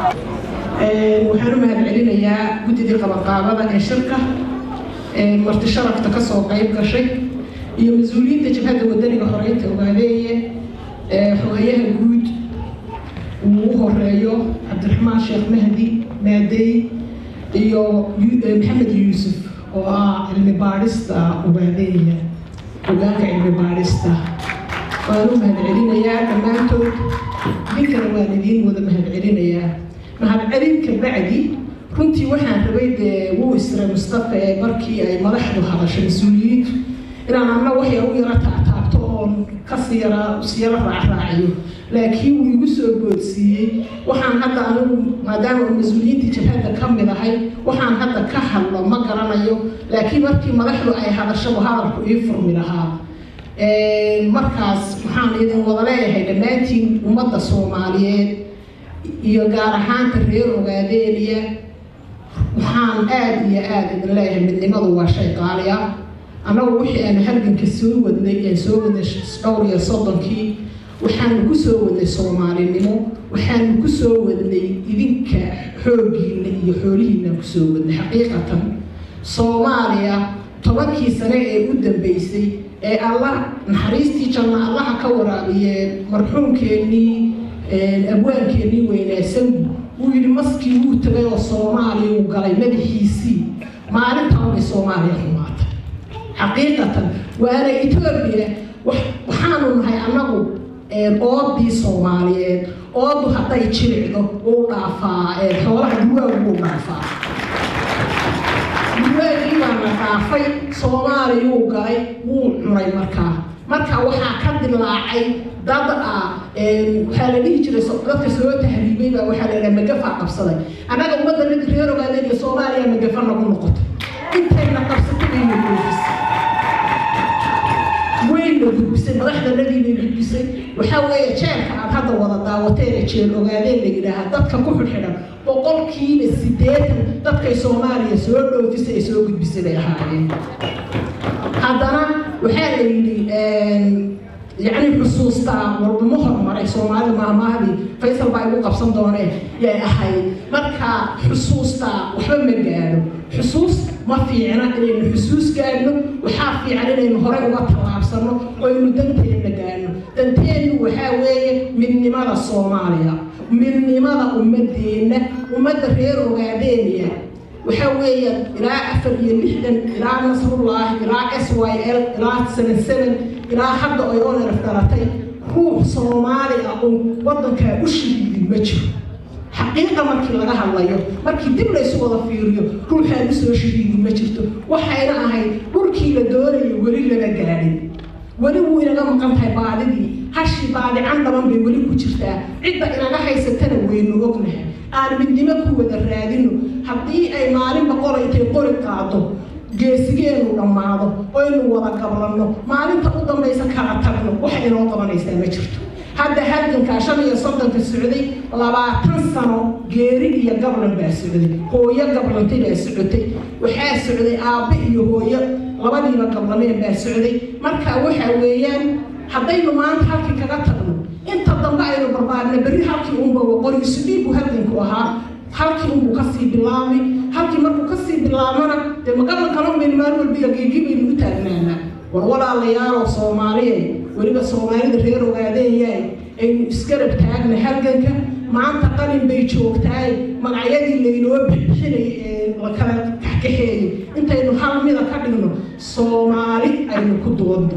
waxaan u mahadcelinayaa guddidii qabaqaabada ee shirka marti sharafta kasoo qayb gashay iyo mas-uuliyiinta jabhadda wadaniga horeynta ogaadeeye xogayaha guud uu u horeeyo cabdiraxmaan sheekh mahdi maadey iyo maxamed yuusuf oo ah cilmi baadhista ogaadeeya hogaanka cilmi baadhista waan u mahadcelinayaa dhammaantood idinkana waan idiin wada mahadcelinayaa mahadcelin ka bacdi runtii waxaan rabay dee wuu isray mustafa ee markii ay madaxdu hadashay mas-uuliyiintu inaan anna wax yar u yara taataabto oon kasii yara si yara raacraaciyo laakiin wuu igu soo boodsiiyey waxaan hadda anigu maadaama uu mas-uuliyiintii jabhadda ka mid ahay waxaan hadda ka hadlo ma garanayo laakiin markii madaxdu ay hadashaba hadalku ii furmi lahaa markaas waxaan idin wada leeyahay dhammaantiin ummadda soomaaliyeed iyo gaar ahaanta reer ogaadeeliya waxaan aada iyo aada idin leeyahay midnimadu waa shay qaali ah annagu wixii aanu halganka soo wadnay ee soo wadnay dhowr iyo soddonkii waxaanu ku soo wadnay soomaalinimo waxaanu ku soo wadnay idinka xooggiina iyo xoolihiina ku soo wadnay xaqiiqatan soomaaliya tobankii sane ee u dambeysay ee allah naxariistii janna allaha ka waraabiyee marxuumkeennii abwaankeenii weynaasangu wuu yidhi maskii wuu tagay oo soomaaliya uu galay madaxiisii maalintaa unay soomaaliya xumaatay xaqiiqatan waana etoobiya waxaanu nahay annagu oodii soomaaliyeed oodu hadday jiricdo uu dhaafaa xoolaha duwaagu wuu dhaafaa duwaagii baa la dhaafay soomaaliyuu galay wuu cunay markaa marka waxaa ka dilaacay dad ah waxaa la dhihi jiray dadka soo tahriibay baa waxaa la yidhaha magafaa qabsaday annaga ummadda nadi reer ogaadeen iyo soomaaliya magafa nagu noqotay intayna qabsatay bayna goofisay wayna gudbisay madaxdanadii bay gudbisay waxaa weeye jeelka aad hadda wada daawateene jeel ogaadeen la yidhaahaa dadka ku xidxidhan boqolkiiba siddeetan dadkay soomaaliya soo dhoofisay ay soo gudbisay bay ahaayeen haddana waxaa la yidhi yacni xusuustaa walbama hormaray soomaalida maamahdii faysal baa igu qabsan dooneen yay ahayd marka xusuustaa waxba ma gaadho xusuus ma fiicna inaynu xusuus gaadhno waxaa fiican inaynu horey uga tallaabsano oo aynu danteenna gaadhno danteennu waxaa weeye midnimada soomaaliya midnimada ummadeenna ummadda reer ogaadeeniya waxaa weeye ilaa afar iyo lixdan ilaa nasrullaahi ilaa s y l ilaa seven seven ilaa hadda ay oneraf dhalatay ruux soomaali ah oo waddankaa u shahiidin ma jiro xaqiiqa markii laga hadlayo markii dib laysu wada fiiriyo ruuxaan usoo shahiidin ma jirto waxayna ahayd dhulkii la doonayo weli lama gaadhin weli wuu inaga maqan tahay baadidii hashii baadican dhaban bay weli ku jirtaa cidda inaga haysatana waynu ognahay aan midnimo ku wada raadino haddii ay maalinba qora intay qori qaado geesigeenu dhammaado oynu wada gablanno maalinta u dambaysa kala tagno waxa inoo qabanaysaa ma jirto hadda halgankaa shan iyo soddonka socday labaatan sano geeri iyo gablan baa socday hooyo gablantay baa socotay waxaa socday aabbe iyo hooyo labadiiba gablameen baa socday marka waxa weeyaan haddaynu maanta halkii kaga tagno inta dambe aynu barbaarna berri halkii unba waqori isu dhiibu halganku ahaa halkii unbuu kasii bilaabay halkii markuu kasii bilaabana dee magablan kala maynu maalin walba iyo geegi baynu u taagnaanaa war walaalayaalow soomaaliye weliba soomaalida reer ogaadeenyaay aynu isgarab taagna halganka maanta qalin bay joogtaay magacyadii laynoo bixinay ee la kala kaxkaxeeyey intaynu hal mida ka dhigno soomaali aynu ku doodno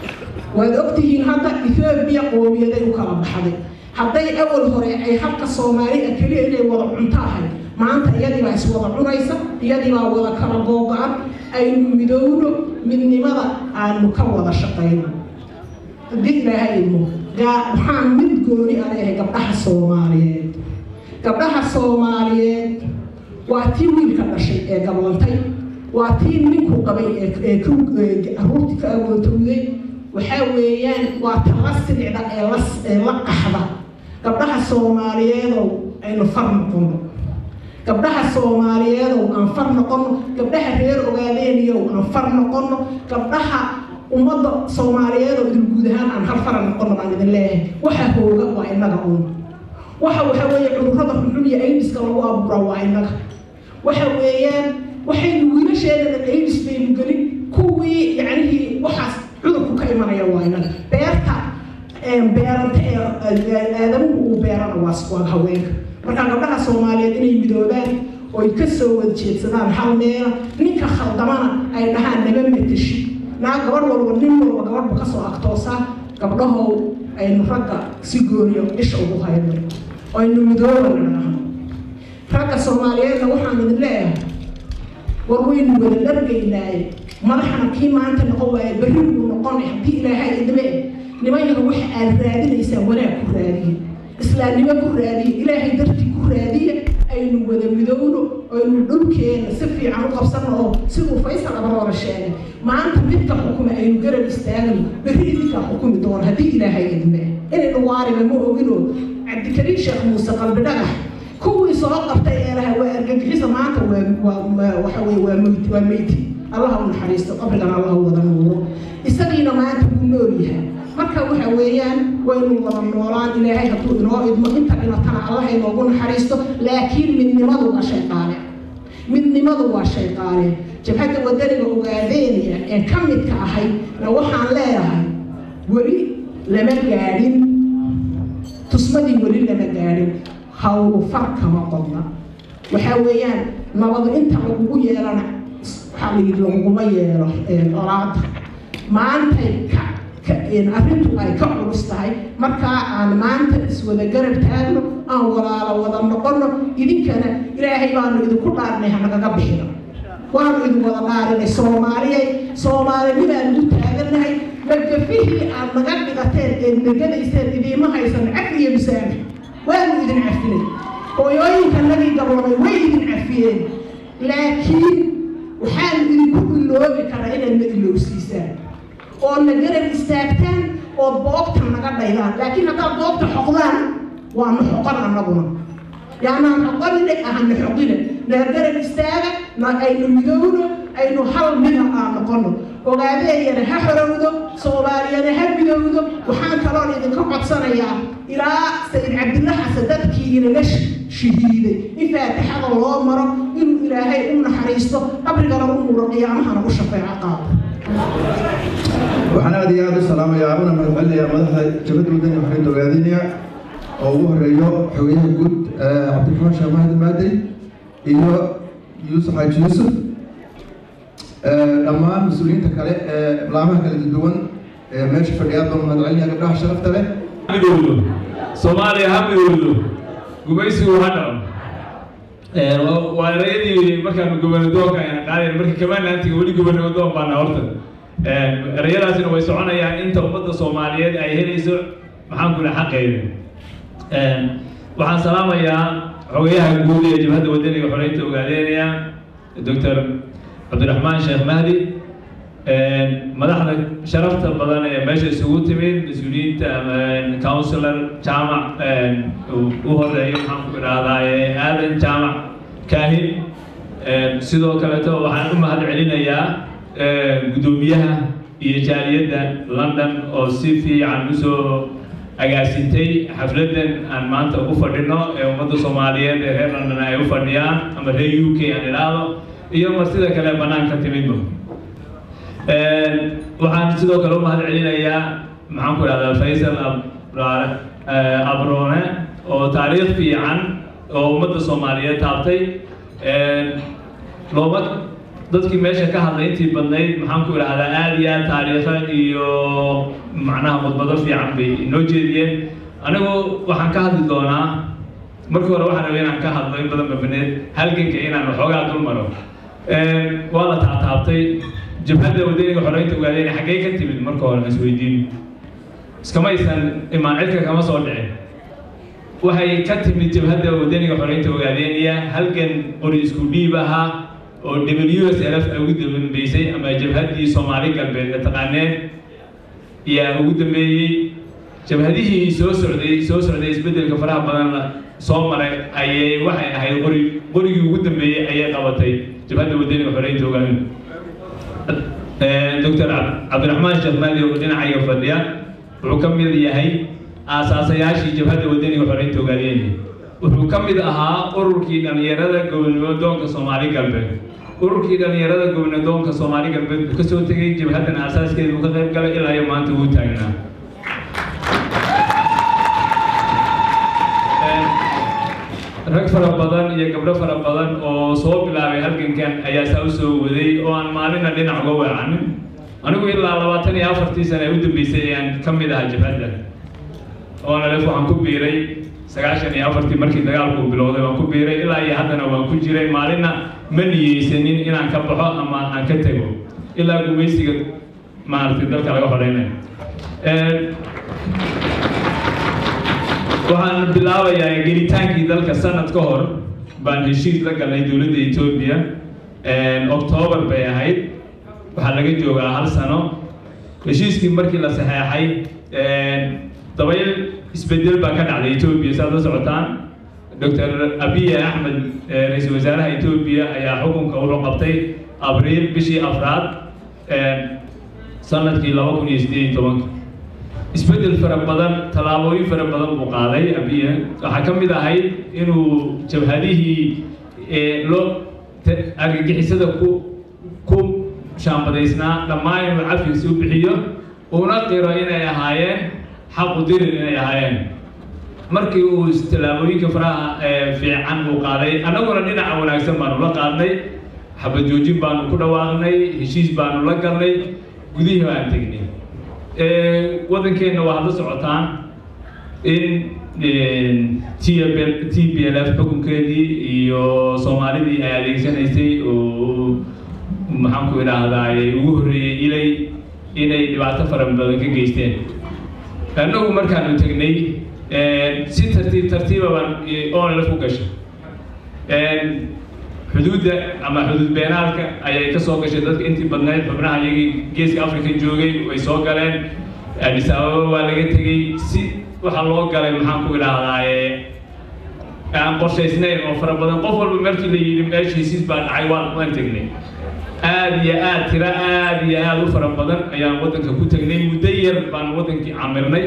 waad ogtihiin hadda ethoobiya qoomiyaday u kala baxday hadday awal hore ay halka soomaali ah keliya inay wada cunto ahay maanta iyadiibaa iswada cunaysa iyadiibaa wada kala googo-an aynu midowno midnimada aanu ka wada shaqayno haddii ilaahay ilmo waxaan mid gooni a leeyahay gabdhaha soomaaliyeed gabdhaha soomaaliyeed waa tii wiilka dhashay ee gablantay waa tii ninku qabay ee caruurtii ka agootowday waxaa weeyaan waa tala silicda ee la qaxda gabdhaha soomaaliyeedow aynu far noqono gabdhaha soomaaliyeedow aan far noqono gabdhaha reer ogaadeeniyow aan far noqono gabdhaha ummadda soomaaliyeed oo idin guud ahaan aan hal fara noqono baan idin leeyahay waxa hooga waa innaga uun waxa waxa weeye cudurrada xunxun iyo aidiska lagu abuura waa innaga waxa weeyaan waxaynu wiilasheedana aidis baynu gelin kuwii yacnihii waxaas cudurku ka imanaya waa innaga beerta beeranta ee aadamuhu uu beerana waa waa haweenka marka gabdhaha soomaaliyeed inay midoobaan oy ka soo wada jeedsadaan hal meela ninka khaldamana ay dhahaan nama matashi naa gabadh walba nin walba gabadhba kasoo agtoosaa gabdhahow aynu ragga si gooniyo isha ugu hayno aynu midooba nidhaahno ragga soomaaliyeedna waxaan idin leeyahay war waynu wada dhargaynaaye madaxna kii maanta noqon waaye berri buu noqon haddii ilaahay idme niman yar waxa aad raadinaysaan wanaag ku raadiye islaamnimo ku raadiye ilaahay dartii ku raadiye aynu wada midowno aynu dhulkeena si fiican u qabsano oo siduu faysal abaroora sheegay maanta midka xukuma aynu garab istaagno berri idinkaa xukumi doono haddii ilaahay idme inaynu waariba ma ogino cabdikariim sheekh muuse qalbi dhagax kuwii soo qabtay ee laha waa argagixisa maanta waa waxa weye waa meyti waa meyti allaha u naxariisto qabrigan allaha wada nuuro isagiina maanta wuu nool yahay marka waxa weeyaan waynu wada noolaan ilaahay hadduu inoo idmo inta dhimatana allaha inoogu naxariisto laakiin midnimadu waa shay qaale midnimadu waa shay qaale jabhadda wadaniga ogaadeeniya ee ka midka ahay na waxaan leeyahay weli lama gaadhin tusmadii weli lama gaadhin hawlu far kama qodna waxaa weeyaan nabadu inta lagugu yeelana waxaa la yidhi laguguma yeelo olaada maantay ka arrintu ay ka culus tahay markaa aan maanta iswada garab taagno aan walaalo wada noqono idinkana ilaahay baanu idinku dhaarnay hanagaga bixino waanu idin wada dhaarinay soomaaliyay soomaalinimaan ugu taagannahay magafihii aad naga dhigateen ee nagadayseen idiima haysan cafi iyo misaame waanu idin cafinay hooyooyinkanagii gaboobay way idin cafiyeen laakiin waxaanu idinku iloobi karaa inaad na ilowsiisaan oo na garab istaagtaan oo boogta naga dhaydaan laakiin haddaad boogta xoqdaan waanu xoqon annaguna yaanaan xoqonine ahana xoqine na garab istaaga na aynu midowno aynu hal mida aan noqono ogaadeeyana ha xorowdo soomaaliyana ha midowdo waxaan kaloon idinka codsanayaa ilaa sayid cabdilla xasan dadkii inaga shahiiday in faatixada loo maro inuu ilaahay u naxariisto qabrigana u nuuro qiyaamahana u shafeeco qaado waxaan aad iyo aad u salaamayaa una mahadcelinayaa madaxda jabadda wadani xarinta ogaadinaya oo ugu horeeyo xogeyaha guud cabdiraxmaan sheekh mahdi maadey iyo yuusuf xaaji yuusuf dhammaan mas-uuliyiinta kale ee laamaha kala duwan ee meesha fadhiyaad baan mahadcelinaya gabdhaha sharafta leh midowdo soomaaliya ha midowdo gumaysigu ha dhaco waa erayadii markaanu gobernadoonka ayaan qaadayn markii kamaanaantiga weli gobernadoon baana horta erayadaasina way soconayaan inta ummadda soomaaliyeed ay helayso maxaan ku dhaha xaqeeda waxaan salaamayaa xogayaha guud ee jabhadda wadaniga xoreynta ogaadeynaya doctor cabdiraxmaan sheekh mahdi madaxda sharafta badan ee meesha isugu timid mas-uuliyiinta counsilor jaamac u horeeyo maxaan ku idhaahdaa aadan jaamac kaahin sidoo kaleeto waxaan u mahad celinayaa guddoomiyaha iyo jaaliyadda london oo si fiican usoo agaasintay xafladan aan maanta ugu fadhino ee ummadda soomaaliyeed ee reer london ay u fadhiyaan ama reer u k aan idhaahdo iyo martida kale banaanka timidba waxaan sidoo kale u mahad celinayaa maxaan ku idhahdaa faysal abroone oo taariikh fiican oo ummadda soomaaliyeed taabtay looma dadkii meesha ka hadlay intii badnayd maxaan ku idhahdaa aada iyo aad taariikha iyo macnaha khudbado fiican bay inoo jeediyeen anigu waxaan ka hadli doonaa markii hore waxaan rabay inaan ka hadlo in badan babaneed halganka inaan waxoogaa dul maro waa la taataabtay jabhadda wadaniga xoreynta ogaadeen xaggee ka timid marka hore aan isweydiin iskama aysan imaan cidka kama soo dhicin waxay ka timid jabhadda wadaniga xoreynta ogaadeeniya halgan qori isku dhiib ahaa oo w s l f ay ugu dambeysay ama jabhaddii soomaali galbeed ee taqaaneen yaa ugu dambeeyey jabhadihii soo socday soo socday isbeddelka faraha badan soo maray ayay waxay ahayd qori qorigii ugu dambeeyey ayay qabatay jabhadda wadaniga xoreynta ogaadeen doctor cabdiraxmaan sheekh maadi oo dhinacayga fadhiya wuxuu ka mid yahay aasaasayaashii jabhadda wadaniga xoreynta ogaadeen wuxuu ka mid ahaa ururkii dhallinyarada gobnadoonka soomaali galbeed ururkii dhallinyarada gobnadoonka soomaali galbeed buu kasoo tegay jabhaddan aasaaskeeda uu ka qayb galay ilaa iyo maanta uu taagnaa rag fara badan iyo gabdho fara badan oo soo bilaabay halgankan ayaa saa u soo waday oo aan maalina dhinac uga weecanin anigu ilaa labaatan iyo afartii sana ee u dambeysay ayaan ka mid ahaa jabhadda oo nalef waxaan ku biiray sagaashan iyo afartii markii dagaalku bilowday waan ku biiray ilaa iyo haddana waan ku jiray maalinna ma niyeysanin inaan ka baxo ama aan ka tego ilaa gumaysiga maaragtay dalka laga hodhaynayo waxaan bilaabayaa gelitaankii dalka sanad ka hor baan heshiis la galnay dowladda etoobiya octoobar bay ahayd waxaa laga joogaa hal sano heshiiskii markii la saxeexay dabayl isbedel baa ka dhacday etoobiya saad la socotaan doctor abiy axmed ra-iisul wasaaraha etoobiya ayaa xukunka wuxuu qabtay abriil bishii afraad sanadkii laba kun iyo sideed iyo tobanka isbedel fara badan tallaabooyin fara badan buu qaaday abiye waxaa ka mid ahayd inuu jabhadihii loo argagixisada ku ku shaambadaysnaa dhammaan inuu cafis u bixiyo uuna qiro inay ahaayeen xaqu dirir inay ahaayeen markii uu tallaabooyinka faraha fiican uu qaaday annaguna dhinaca wanaagsan baanu la qaadnay xabad joojin baanu ku dhawaaqnay heshiis baanu la galnay gudihii baan tegnay waddankeenna waa hadla socotaan in t b l f xukunkeedii iyo soomaalidii ay adeegsanaysay oo maxaanku idhaahdaa ugu horreeyey ilay inay dhibaato fara badan ka geysteen annagu markaanu tegnay si tartiib tartiiba baan onlf u gashay xuduudda ama xuduud beenaalka ayay ka soo gashay dadka intii badnayd xubnaha iyagii geeska africa joogay way soo galeen addis ababa waa laga tegey si waxaa loo galay maxaan ku idhaahdaa aan qorshaysnayn oo fara badan qof walba markii la yidhi meesha hesiis baa dhacay waan waan tegnay aad iyo aad tira aad iyo aad u fara badan ayaan waddanka ku tegnay muddo yar baan waddankii camirnay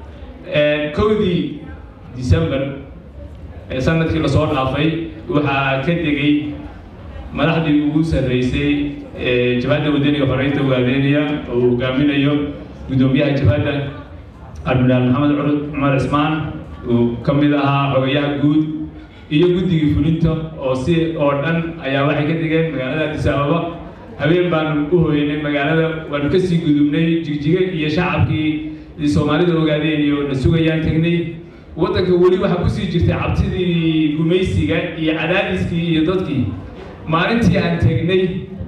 kowdii december sanadkii lasoo dhaafay waxaa ka degay madaxdii ugu sarreysay jabhadda wadaniga xoreynta ugaadeenaya oo uu hogaaminayo guddoomiyaha jabhadda admiraal maxamed curud cumar cismaan uu ka mid ahaa xogayaha guud iyo guddigii fulinta oo si oo dhan ayaa waxay ka degeen magaalada addis ababa habeen baanu u hooyanay magaalada waanu kasii gudubnay jigjiga iyo shacabkii soomaalida ogaadeen iyo na sugayaan tegnay waddanka weli waxaa kusii jirtay cabsidii gumaysiga iyo cadaadiskii iyo dadkii maalintii aan tegnay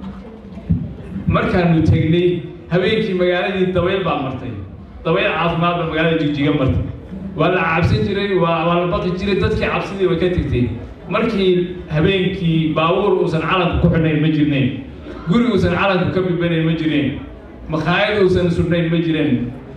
markaanu tegnay habeenkii magaaladii dabayl baa martay dabayl caafimaad baa magaalada jigjiga martay waa la cabsan jiray waa waa la baqi jiray dadkii cabsidii way ka tegtay markii habeenkii baabuur uusan calanka ku xidhnayn ma jirnayn guri uusan calanka ka bibanayn ma jireen makhaayad uusan sudhnayn ma jireen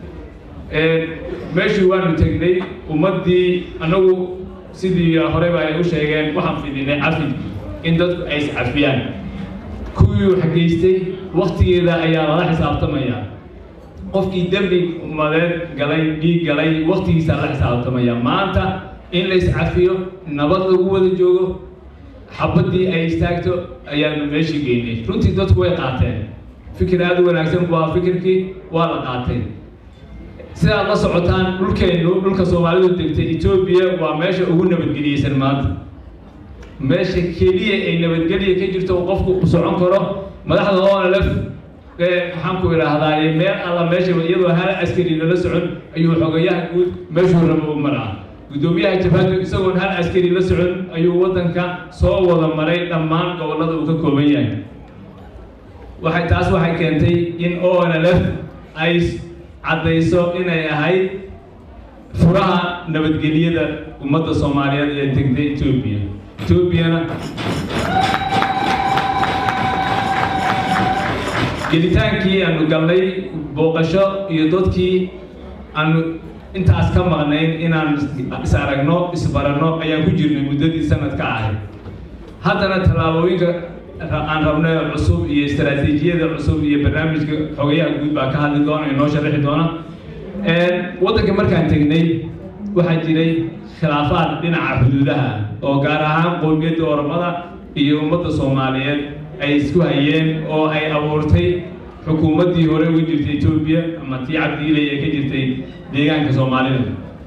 meeshii waanu tegnay ummaddii annagu sidii horeyba ay u sheegeen waxaan fidinay cafid in dadku ay iscafiyaan kuwii wax geystay waktigeeda ayaa lala xisaabtamayaa qofkii dembi umadeed galay dhiig galay waktigiisaa la xisaabtamaya maanta in la iscafiyo nabad lagu wada joogo xabaddii ay istaagto ayaanu meeshii geynay runtii dadku way qaateen fikir aada u wanaagsan waa fikirkii waa la qaatay sidaad la socotaan dhulkeennu dhulka soomaalidu degtay etoobiya waa meesha ugu nabadgeliyeysan maanta meesha keliya ay nabadgelya ka jirto uu qofku socon karo madaxda onlf maxaan ku idhaahdaa meel alla meesha iyadoo hal askari lala socon ayuu xogayaha guud meeshuu rabo u maraa guddoomiyaha jabhadu isagoon hal askari la socon ayuu waddanka soo wada maray dhammaan gobollada uu ka kooban yahay waxay taas waxay keentay in onlf ay caddayso inay ahayd furaha nabadgelyada ummadda soomaaliyeed ee degtay etoobiya etoobiyana gelitaankii aanu galnay booqasho iyo dadkii aanu intaas ka maqnayn inaan is aragno isbaranno ayaan ku jirnay muddadii sanadka ahayd haddana tallaabooyinka aan rabnay cusub iyo istaraatiijiyada cusub iyo barnaamijka xogayaha guud baa ka hadli doona inoo sharaxi doona waddanka markaan tegnay waxaa jiray khilaafaad dhinaca xuduudaha oo gaar ahaan qowmiyadda oromada iyo ummadda soomaaliyeed ay isku hayeen oo ay abuurtay xukuumaddii hore uga jirtay etoobiya ama tii cabdiilay ee ka jirtay deegaanka soomaalida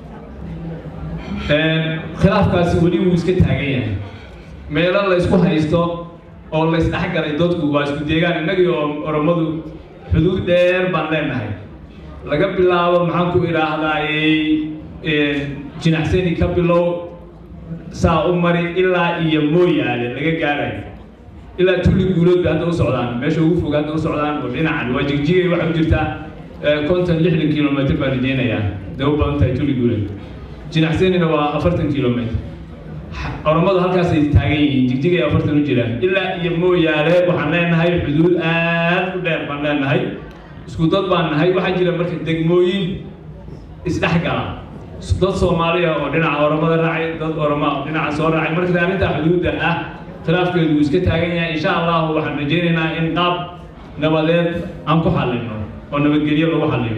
khilaafkaasi weli wuu iska taagan yahay meelo la isku haysto oo la isdhexgalay dadku waa isku deegaan innagii oo oromadu xuduud dheer baan leenahay laga bilaabo maxaan ku idhaahdaayey jinacsani ka bilow saa u mari ilaa iyo mooyaale laga gaarayo ilaa tuli guulood bay hadda u socdaan meesha ugu fog hadda u socdaan oo dhinacan waa jigjigay waxay u jirtaa konton lixdan kilomitr baan rajeynayaa day u badan tahay tuli guulood jinacsanina waa afartan kilomitr oromadu halkaasay taagan yihiin jigjigay afartan u jiraan ilaa iyo mooyaale waxaan leenahay xuduud aad u dheer baan leenahay isku dad baan nahay waxaa jira marka degmooyin isdhexgala dad soomaaliya oo dhinaca oromada raacay dad oroma oo dhinaca soo raacay marka arrintaa xuduudda ah khilaafkeedu wuu iska taagan yahay insha allahu waxaan rajaynaynaa in qaab nabadeed aan ku xallino oo nabadgelyo lagu xalliyo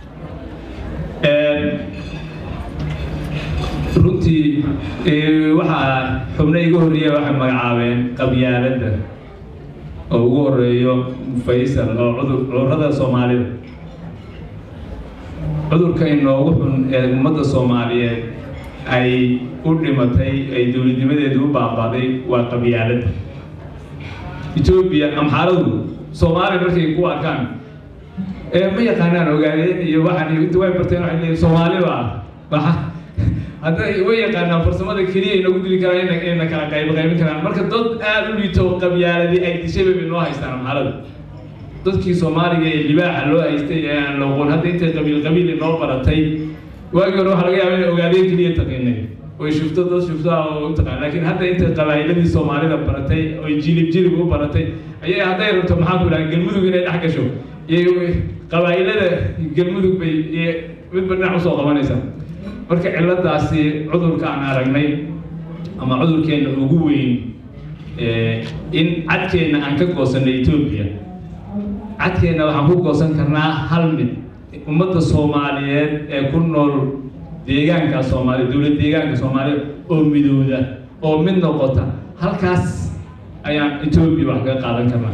runtii waxaa xubno iga horreeya waxay magacaabeen qabyaaladda oo ugu horeeyo faysal oo cudur cudurrada soomaalida cudurka inoogu xun ee ummadda soomaaliyeed ay u dhimatay ay dowladnimadeedu u baabaaday waa qabyaaladda etoobiya amxaaradu soomaaliya markay ku arkaan ee ma yaqaanaan ogaadeen iyo waxaan iyo inta way barteen waxay leeyihin soomaali baa waxa hadday way yaqaanaan farsamada keliya ay nagu dili karaan inay inayna kala qayb qaybin karaan marka dad aada u liito qabyaaladii ay dishay bay noo haystaan amxaarada dadkii soomaaliga ee libaaxa loo haystay ee aan loqon hadda intay qabiil qabiil inoo baratay waagii hore waxaa laga yaaba inay ogaadeen keliya taqiinay oy shufto dad shufto ah oo u taqaan laakiin hadda intay qabaa'iladii soomaalida baratay oy jilib jilib u baratay ayay hadday rabto maxaa ku dhaha galmudug inay dhex gasho iyo qabaa'ilada galmudug bay iyo midba dhinac usoo qabanaysaa marka ciladaasi cudurka aan aragnay ama cudurkeena ugu weyn in cadkeenna aan ka goosanay etoobiya cadkeenna waxaan ku goosan karnaa hal mid ummadda soomaaliyeed ee ku nool deegaanka soomaaliya dowlad deegaanka soomaaliya oo midooda oo mid noqota halkaas ayaan etoobiya wax kaga qaadan karnaa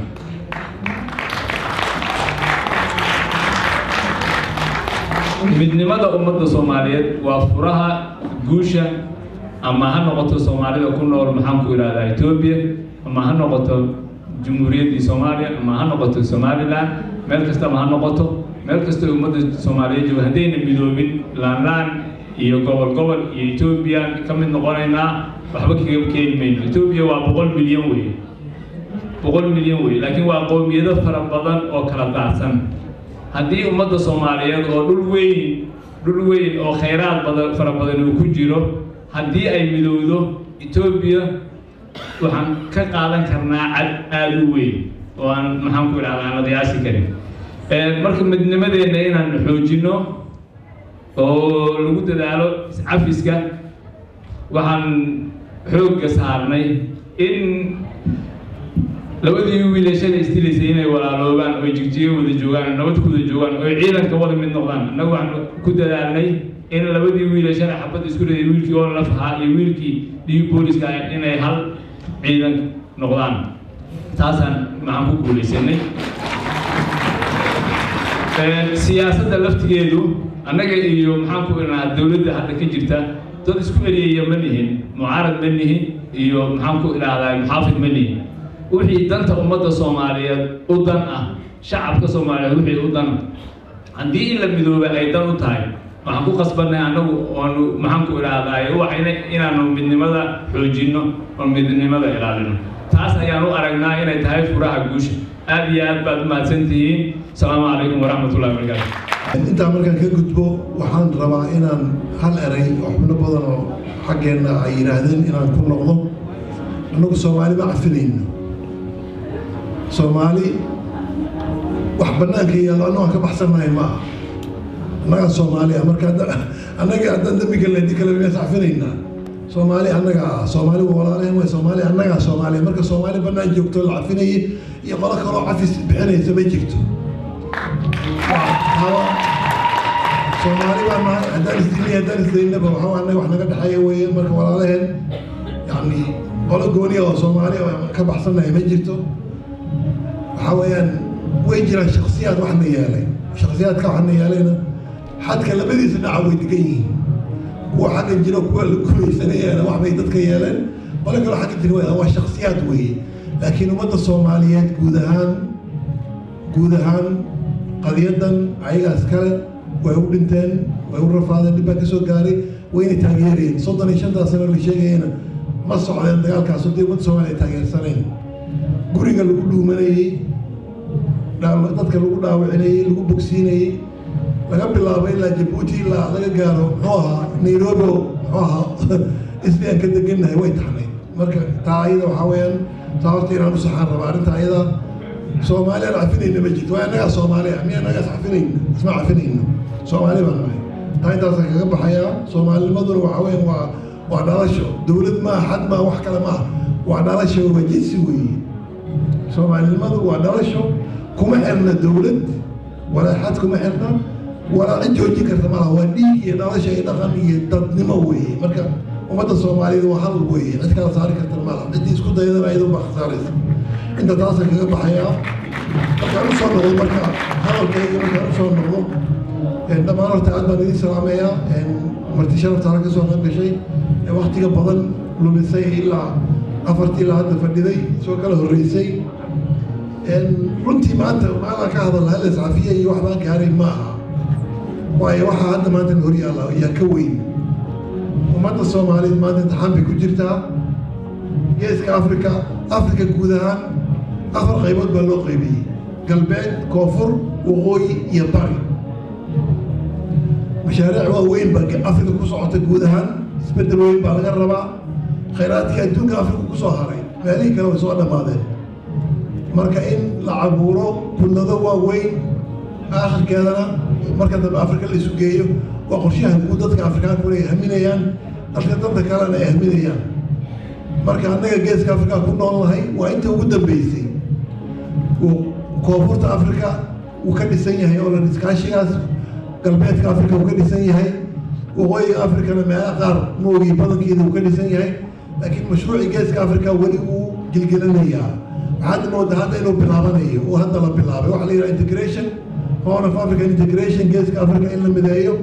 midnimada ummadda soomaaliyeed waa furaha guusha ama ha noqoto soomaalida ku nool maxaan ku ihahdaa etoobiya ama ha noqoto jumhuuriyaddii soomaaliya ama ha noqoto somaliland meel kastaba ha noqoto meel kasta ummadda soomaaliyeed jooga haddayna midoobin laanlaan iyo gobol gobol iyo etoobiya ka mid noqonaynaa waxba kaga keeni mayno etoobiya waa boqol milyan wey boqol milyan wey laakiin waa qowmiyado fara badan oo kala daacsan haddii ummadda soomaaliyeed oo dhul weyn dhul weyn oo khayraad badan fara badan uu ku jiro haddii ay midowdo etoobiya waxaan ka qaadan karnaa cad aada u weyn oo aan maxaan ku idhahda aan la qiyaasi karin marka midnimadeenna inaan xoojinno oo lagu dadaalo iscafiska waxaan xoogga saarnay in labadii wiilashada istilaysay inay walaaloobaan oo jigjiga wada joogaan oo nabad ku wada joogaan oo ciidanka wada mid noqdaan annagu waxaan ku dadaalnay in labadii wiilashada xabad isku riday wiilkii oo lafahaa iyo wiilkii dhiig booliska inay hal ciidan noqdaan taasaan maxaan ku guulaysanay siyaasadda laftigeedu annaga iyo maxaan ku idhahnaa dowladda hadda ka jirta dad isku eriyaya ma nihin mucaarad ma nihin iyo maxaan ku idhaahdaa muxaafid ma nihin wixii danta ummadda soomaaliyeed u dan ah shacabka soomaaliyeed wixii u dan haddii in la midooba ay dan u tahay waxaan ku qasbanay annagu oonu maxaan ku idhaahdaa waxayna inaanu midnimada xoojinno oo midnimada ilaalino taas ayaan u aragnaa inay tahay furaha guusha aad iyo aad baad u mahadsan tihiin asalaamu calaykum waraxmatullahi wabarakaatu intaa markaan ka gudbo waxaan rabaa inaan hal eray oo xubno badan oo xaggeenna ay yidhaahdeen inaan ku noqdo annagu soomaali ma cafinayno soomaali wax bannaanka yaalo annagu aan ka baxsannahay ma aha annagaa soomaali ah marka annaga haddaan dembiga leedi kale miyaas cafinaynaa soomaali annaga ah soomaali waa walaalehen way soomaali annagaa soomaaliya marka soomaali bannaan joogto la cafinayay iyo qolo kaloo cafis bixinaysa ma jirto soomaali baa nahay haddaan isdilay haddaan isdaynaba waxaa annaga wax naga dhexeeya weeye marka walaalaheen yacni qolo gooniya oo soomaali oo ka baxsannahay ma jirto waxaa weeyaan way jiraan shaksiyaad waxna yeelay shaksiyaadka waxna yeelayna xadka labadiisa dhinaca way degan yihiin kuwa xagga jiro kuwa la gumaysanayana wax bay dadka yeeleen qole kaloo xagga jira waa shaksiyaad weeye laakiin ummadda soomaaliyeed guud ahaan guud ahaan qadiyadan ayagaas kale way u dhinteen way u rafaadeen dhib baa ka soo gaaray wayna taageereen soddon iyo shantaas sano la sheegayana ma socdeen dagaalkaas haddii ummadda soomaaliya taageersanayn guriga lagu dhuumanayey dadka lagu dhaawacinayey lagu bogsiinayey laga bilaabo ilaa jabuuti ilaa laga gaaro muxuu ahaa nairobi muxuu ahaa isli aan ka degannahay way taxnayd marka taa ayada waxaa weeyaan taa horta inaan u saxaan rabaa arrinta ayada soomaali aan cafinayna ma jirto waa annagaa soomaali ah miya annagaas cafinayna isma cafinayno soomaali baan nahay taa intaasaan kaga baxayaa soomaalinimaduna waxaa weeyaan waa waa dhalasho dowlad maa xad maa wax kale maa waa dhalasho waa jinsi weeye soomaalinimadu waa dhalasho kuma xirna dowlad walaa xad kuma xirna walaa cid joojin karta malaha waa dhiig iyo dhalasho iyo dhaqan iyo dadnimo weeye marka ummadda soomaaliyeed waa hal weeye cid kala saari karta malaha ciddii isku dayadana ayadoo baa khasaaraysa inta taasaan kaga baxayaa markaan usoo noqdo marka hadalkayga markaan usoo noqdo dhammaan horta aad baan idin salaamayaa marti sharafta hore ka soo qayb gashay ee waktiga badan lumisay ilaa afartii ilaa hadda fadhiday soo kala horreysay runtii maanta maalaan ka hadal hal iscafiye iyo wax baan gaaray ma aha waayo waxaa hadda maanta hor yaalla yaa ka weyn ummadda soomaaliyeed maanta imtixaan bay ku jirtaa geeska afrika afrika guud ahaan afar qaybood baa loo qaybiyey galbeed koonfur waqooyi iyo bari mashaariic waaweyn baa afrika ku socota guud ahaan isbeddel weyn baa laga rabaa khayraadkii adduunka afrika ku soo haray meelihii kale way soo dhammaadeen marka in la cabuuro kullado waaweyn aakhirkeedana marka dambe afrika la isu geeyo waa qorshaha guud dadka afrikaankuna ay haminayaan dalka dadka kalena ay haminayaan marka annaga geeska afrika ku noolnahay waa inta ugu dambeysay koonfurta afrika uu ka dhisan yahay oo lan iskaashigaas galbeedka afrika uu ka dhisan yahay waqooyiga afrikana meelaha qaar moogii badankeeda uu ka dhisan yahay laakiin mashruucii geeska afrika weli wuu gilgilanayaa waxaad moodaa hadda inuu bilaabanayo oo hadda la bilaabay waxaa la yidhaha integration horn of african integration geeska africa in la mideeyo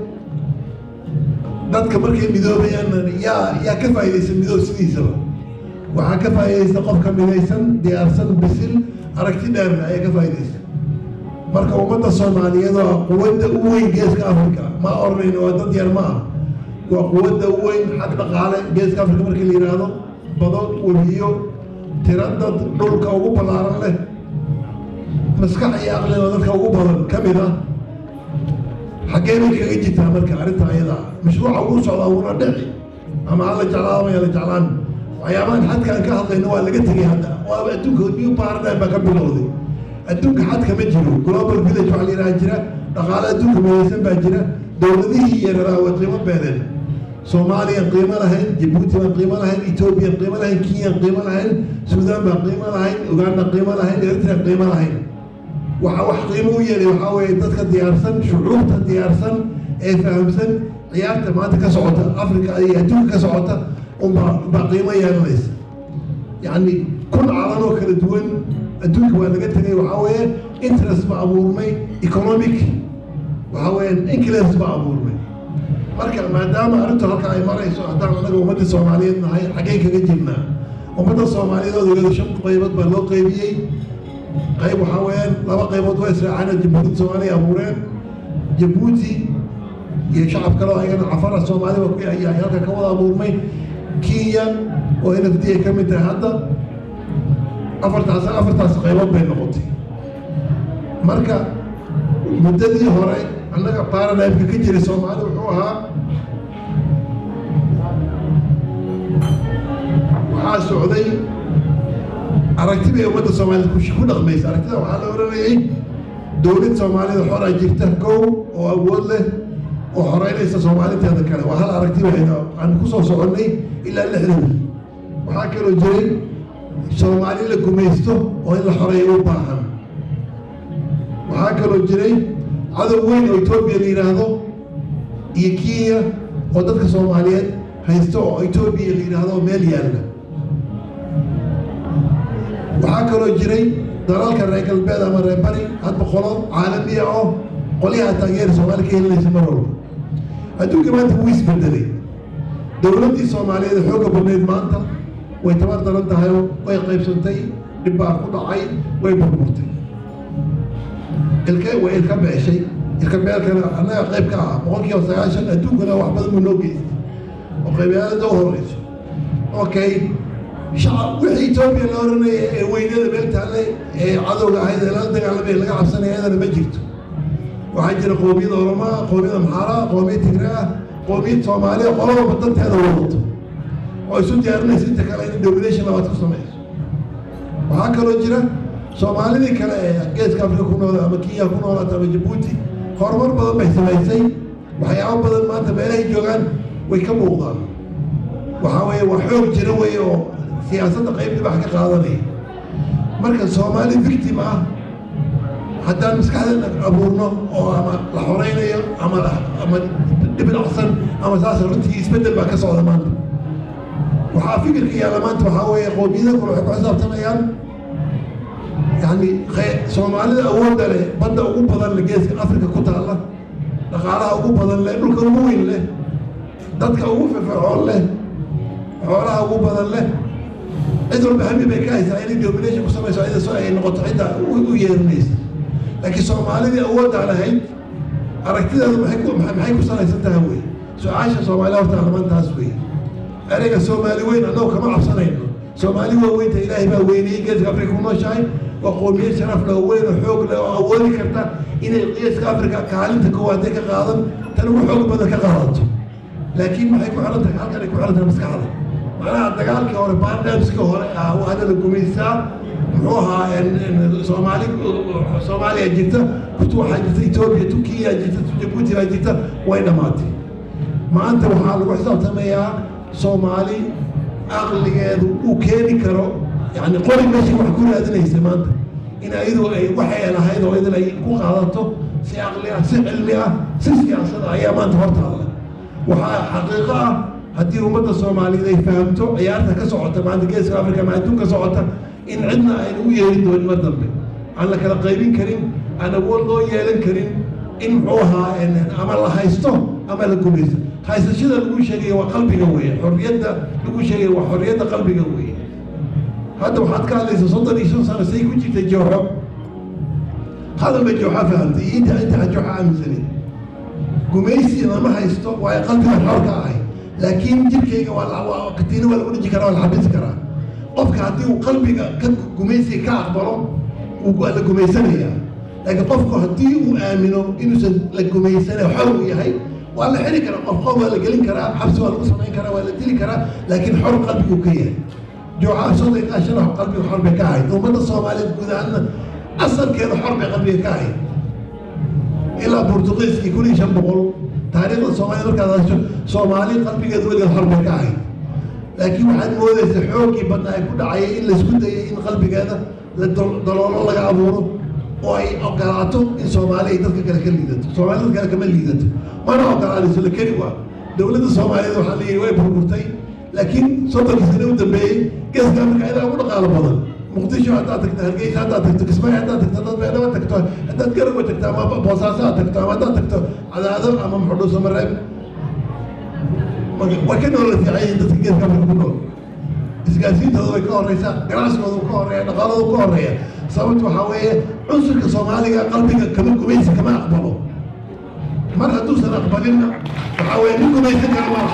dadka markay midoobayaan yaa yaa ka faa'iidaysan midoob sidiisaba waxaa ka faa'iidaysta qofka midaysan diyaarsan bisil aragti dheerna ayaa ka faa'iidaysta marka ummadda soomaaliyeed waa quwadda u weyn geeska africa ma oranayno waa dad yar ma ah waa quwadda u weyn xag dhaqaale geeska africa markii la yidhaahdo bado webiyo tira dad dhulka ugu ballaaran leh maskax iyo aqliga dadka ugu badan ka mid ah xaggee bay kaga jirtaa marka arrinta ayada mashruuca ugu socdaa wuuna dhici ama hala jeclaado ama yala jeclaan waxyaabahan xadkaan ka hadlayno waa laga tegay hadda waaba adduunka new paradigm baa ka bilowday adduunka xadka ma jiro global village waxaa la yidhaha jira dhaqaale adduunka midaysan baa jira dowladihii yareeraa way qiimo beedeen soomaaliyan qiimo lahayn jabuuti baan qiimo lahayn ethoobiyan qiimo lahayn kenyan qiimo lahayn suudaan baan qiimo lahayn uganda qiimo lahayn eritrea qiimo lahayn waxa wax qiimo u yeelay waxaa weeye dadka diyaarsan shucuubta diyaarsan ee fahamsan ciyaarta maanta ka socota africa iyo adduunka ka socota unbaa baa qiimo yeelanaysa yacni kun calan oo kala duwan adduunka waa laga tegay waxaa weeye interest ba abuurmay economic waxaa weeye inclence ba abuurmay marka maadaama arrintu halka ay marayso haddaan anaga ummadda soomaaliyeed nahay xaggay kaga jirnaa ummadda soomaaliyeed oo ogeedo shan qaybood baa loo qaybiyey qayb waxaa weeyaan laba qaybood waa israaceen jabuuti soomaaliya abuureen jabuuti iyo shacab kale oo ayagana cafara soomaaliba ku ayaa halka ka wada abuurmay kenya oo n f d ay ka mid tahay hadda afartaas afartaas qaybood bay noqotay marka muddadii hore annaga baranimka ka jiray soomaali wuxuu ahaa waxaa socday aragti bay ummadda soomaaliyed ku dhaqmaysa aragtida waxaa la oranayay dowlad soomaalida xoraa jirta kow oo awood leh oo xoreynaysa soomaaliteeda kale waa hal aragti bayna aan kusoo soconnay ilaa lixdan waxaa kaloo jiray soomaali la gumaysto oo in la xoreeyo u baahan waxaa kaloo jiray cadow weyn oo etoobiya la yidhaahdo iyo kenya oo dadka soomaaliyeed haysto oo etoobiya la yidhaahdo oo meel yaalla waxaa kaloo jiray dalalka reer galbeed ama reer bari hadba qolo caalamiya oo qolyaha taageera soomaali ka helinaysa mar walba adduunka maanta wuu isbedelay dowladdii soomaaliyeed xoogga badnayd maanta way tabar daran tahay oo way qaybsantay dhib baa ku dhacay way burburtay ilke way ilka beeshay ilka beelkana annaga qayb ka ah boqol kiiba sagaashan adduunkana wax badan buu noo geystay oo qaybiyaalada u horeyso okay shacab wixii etoobiya la oranaya ee weynada meel taalle ee cadowga ahayd ee lala dagaalamay laga cabsanaya iyadana ma jirto waxaa jira qoomiyada oromaa qoomiyada maxaara qoomiyad tigraa qoomiyad soomaaliya qolaba danteeda wadato oo isu diyaarinaysa inta kale in domination labaad ku samayso waxaa kaloo jira soomaalidii kale ee geeska afrika ku nool ama kenya ku noolaata ama jabuuti horumar badan bay samaysay waxyaabo badan maanta meelahay joogaan way ka muuqdaan waxaa weeye waa xoog jira wey oo siyaasadda qayb dhibax ka qaadanaya marka soomaali victim ah haddaan maskaxdeena abuurno oo ama la xoreynayo ama ama dhibdhacsan ama saas runtii isbeddel baa ka socda maanta waxaa fikirka yaalla maanta waxaa weeye qoomiyada kale waxay ku xisaabtanayaan yani soomaalida awoodda leh badda ugu badan leh geeska afrika ku taalla dhaqaalaha ugu badan leh dhulka ugu weyn leh dadka ugu firfircoon leh xoolaha ugu badan leh cid walba hami bay ka haysaa inay domination ku samayso iyada soo ay noqoto cidda u yeerinaysa laakiin soomaalidii awoodaan ahayd aragtideedu maxay ku maxay ku salaysan tahay wey su-aasha soomaali horta armantaas wey ereyga soomaali weyn annagu kama cabsanayno soomaali waa weynta ilaahay baa weynayey geeska afrika ku nooshahay waa qoomiyad sharaf leh oo weyn oo xoog leh oo awoodi karta inay geeska afrika kaalinta koowaadee ka qaadan tan ugu xoog badan ka qaadato laakiin maxay ku xiran tahay halkan ay ku xiran tahay maskaxda macnaha dagaalkii hore baandamskii hore ah waana la gumaysaa muxuu ahaa soomaali soomaaliya jirta kutu waxaa jirta etoobiya turkiya jirta jabuuti baa jirta way dhammaatay maanta waxaa lagu xisaabtamayaa soomaali aqligeedu uu keeni karo yani qori meeshii wax ku raadinaysa maanta in ayadu ay waxay lahayd oo idin ay ku qaadato si aqli ah si cilmi ah si siyaasad ah ayaa maanta hortaalla waxaa xaqiiqo ah haddii ummadda soomaaliyeed ay fahamto ciyaarta ka socota maanta geeska afrika ama adduunka socota in cidna aynu u yeelin doonin mar dambe aan la kala qaybin karin aan awood loo yeelan karin in muxuu ahaa ama la haysto ama la gumaysto haysashada lagu sheegaya waa qalbiga weeye xorriyadda lagu sheegaya waa xorriyadda qalbiga weeye hadda waxaad ka hadlaysa soddon iyo shan sano say ku jirtay jooxo hadal bay jooxa fahamtay iyo inta inta aan jooxa aaminsanin gumaysi lama haysto waayo qalbiga xorka ahay laakiin jirkayga waa katiina waa lagu dhiji karaa waa la xabisi karaa qofka haddii uu qalbiga ka gumaysiga ka aqbalo waa la gumaysanayaa laakiin qofku haddii uu aamino inuusan la gumaysana xor uu yahay waa la xiri karaa qof qof waa la gelin karaa xabsi waa lagu samayn karaa waa la dili karaa laakiin xor qalbigu ka yahay jooxaa soddon ilaa shan wax qalbiga xor bay ka ahayd ummadda soomaaliyeed guud ahaanna asalkeeda xor bay qalbiga ka ahayd ilaa burtuqiiskii kun iyo shan boqol taariikhda soomaaliya markaad hasho soomaali qalbigeeda weligeed xor bay ka ahayd laakiin waxaad moodaysa xooggii badna ay ku dhacayay in laysku dayay in qalbigeeda la daloolo laga abuuro oo ay ogolaato in soomaali ay dadka kale ka liidato soomaali dad kale kama liidato mana ogolaanayso la keli waa dowladda soomaaliyeed waxaa la yidhi way burburtay laakiin soddonkii sane u dambeeyey geeska afrika idaa ugu dhaqaalo badan muqdisho haddaad tagto hargeysa haddaad tagto kismaayo haddaad tagto dad beedhaba tagto haddaad garowe tagto ama boosaaso aad tagto ama haddaad tagto cadaado ama muxudhuuso mareeb way ka noola fiican yihiin dadka geeska afrika ku nool isgaarsiintooda way ka horeysaa ganacsigooda uu ka horeeya dhaqaalada uu ka horeeya sababta waxaa weeye cunsurka soomaaliga qalbiga kama gumaysi kama aqbalo mar hadduusan aqbalinna waxaa weeye nin gumaysan kara ma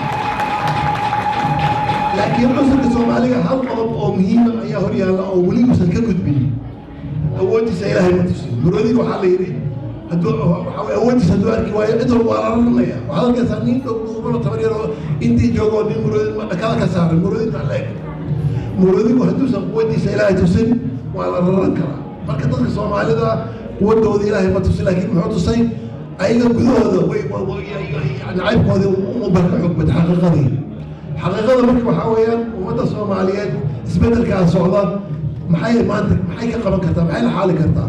laakiin cunsurka soomaaliga hal qodob oo muhiima ayaa hor yaalla oo weli uusan ka gudbin awooddiisa ilaahay ma tusin muroodiga waxaa la yidhi hadduu waxaa weye awooddiisa hadduu arki waayo cid walba waa la ranaya waxaad arkaysaa nin dhow dhuubano tabar yar oo intii joogo nin muroodi dhakada ka saaran muroodi baa la eg muroodigu hadduusan quwaddiisa ilaahay tusin waa la raran karaa marka dadka soomaalida quwadooda ilaahay ma tusin laakiin muxuu tusay ayaga gudahooda way nacaybkoodii umaba ka xogbad xaqiiqadii xaqiiqada marka waxaa weeyaan ummadda soomaaliyeed isbeddelkaa socda maxay maanta maxay ka qaban kartaa maxay la xaali kartaa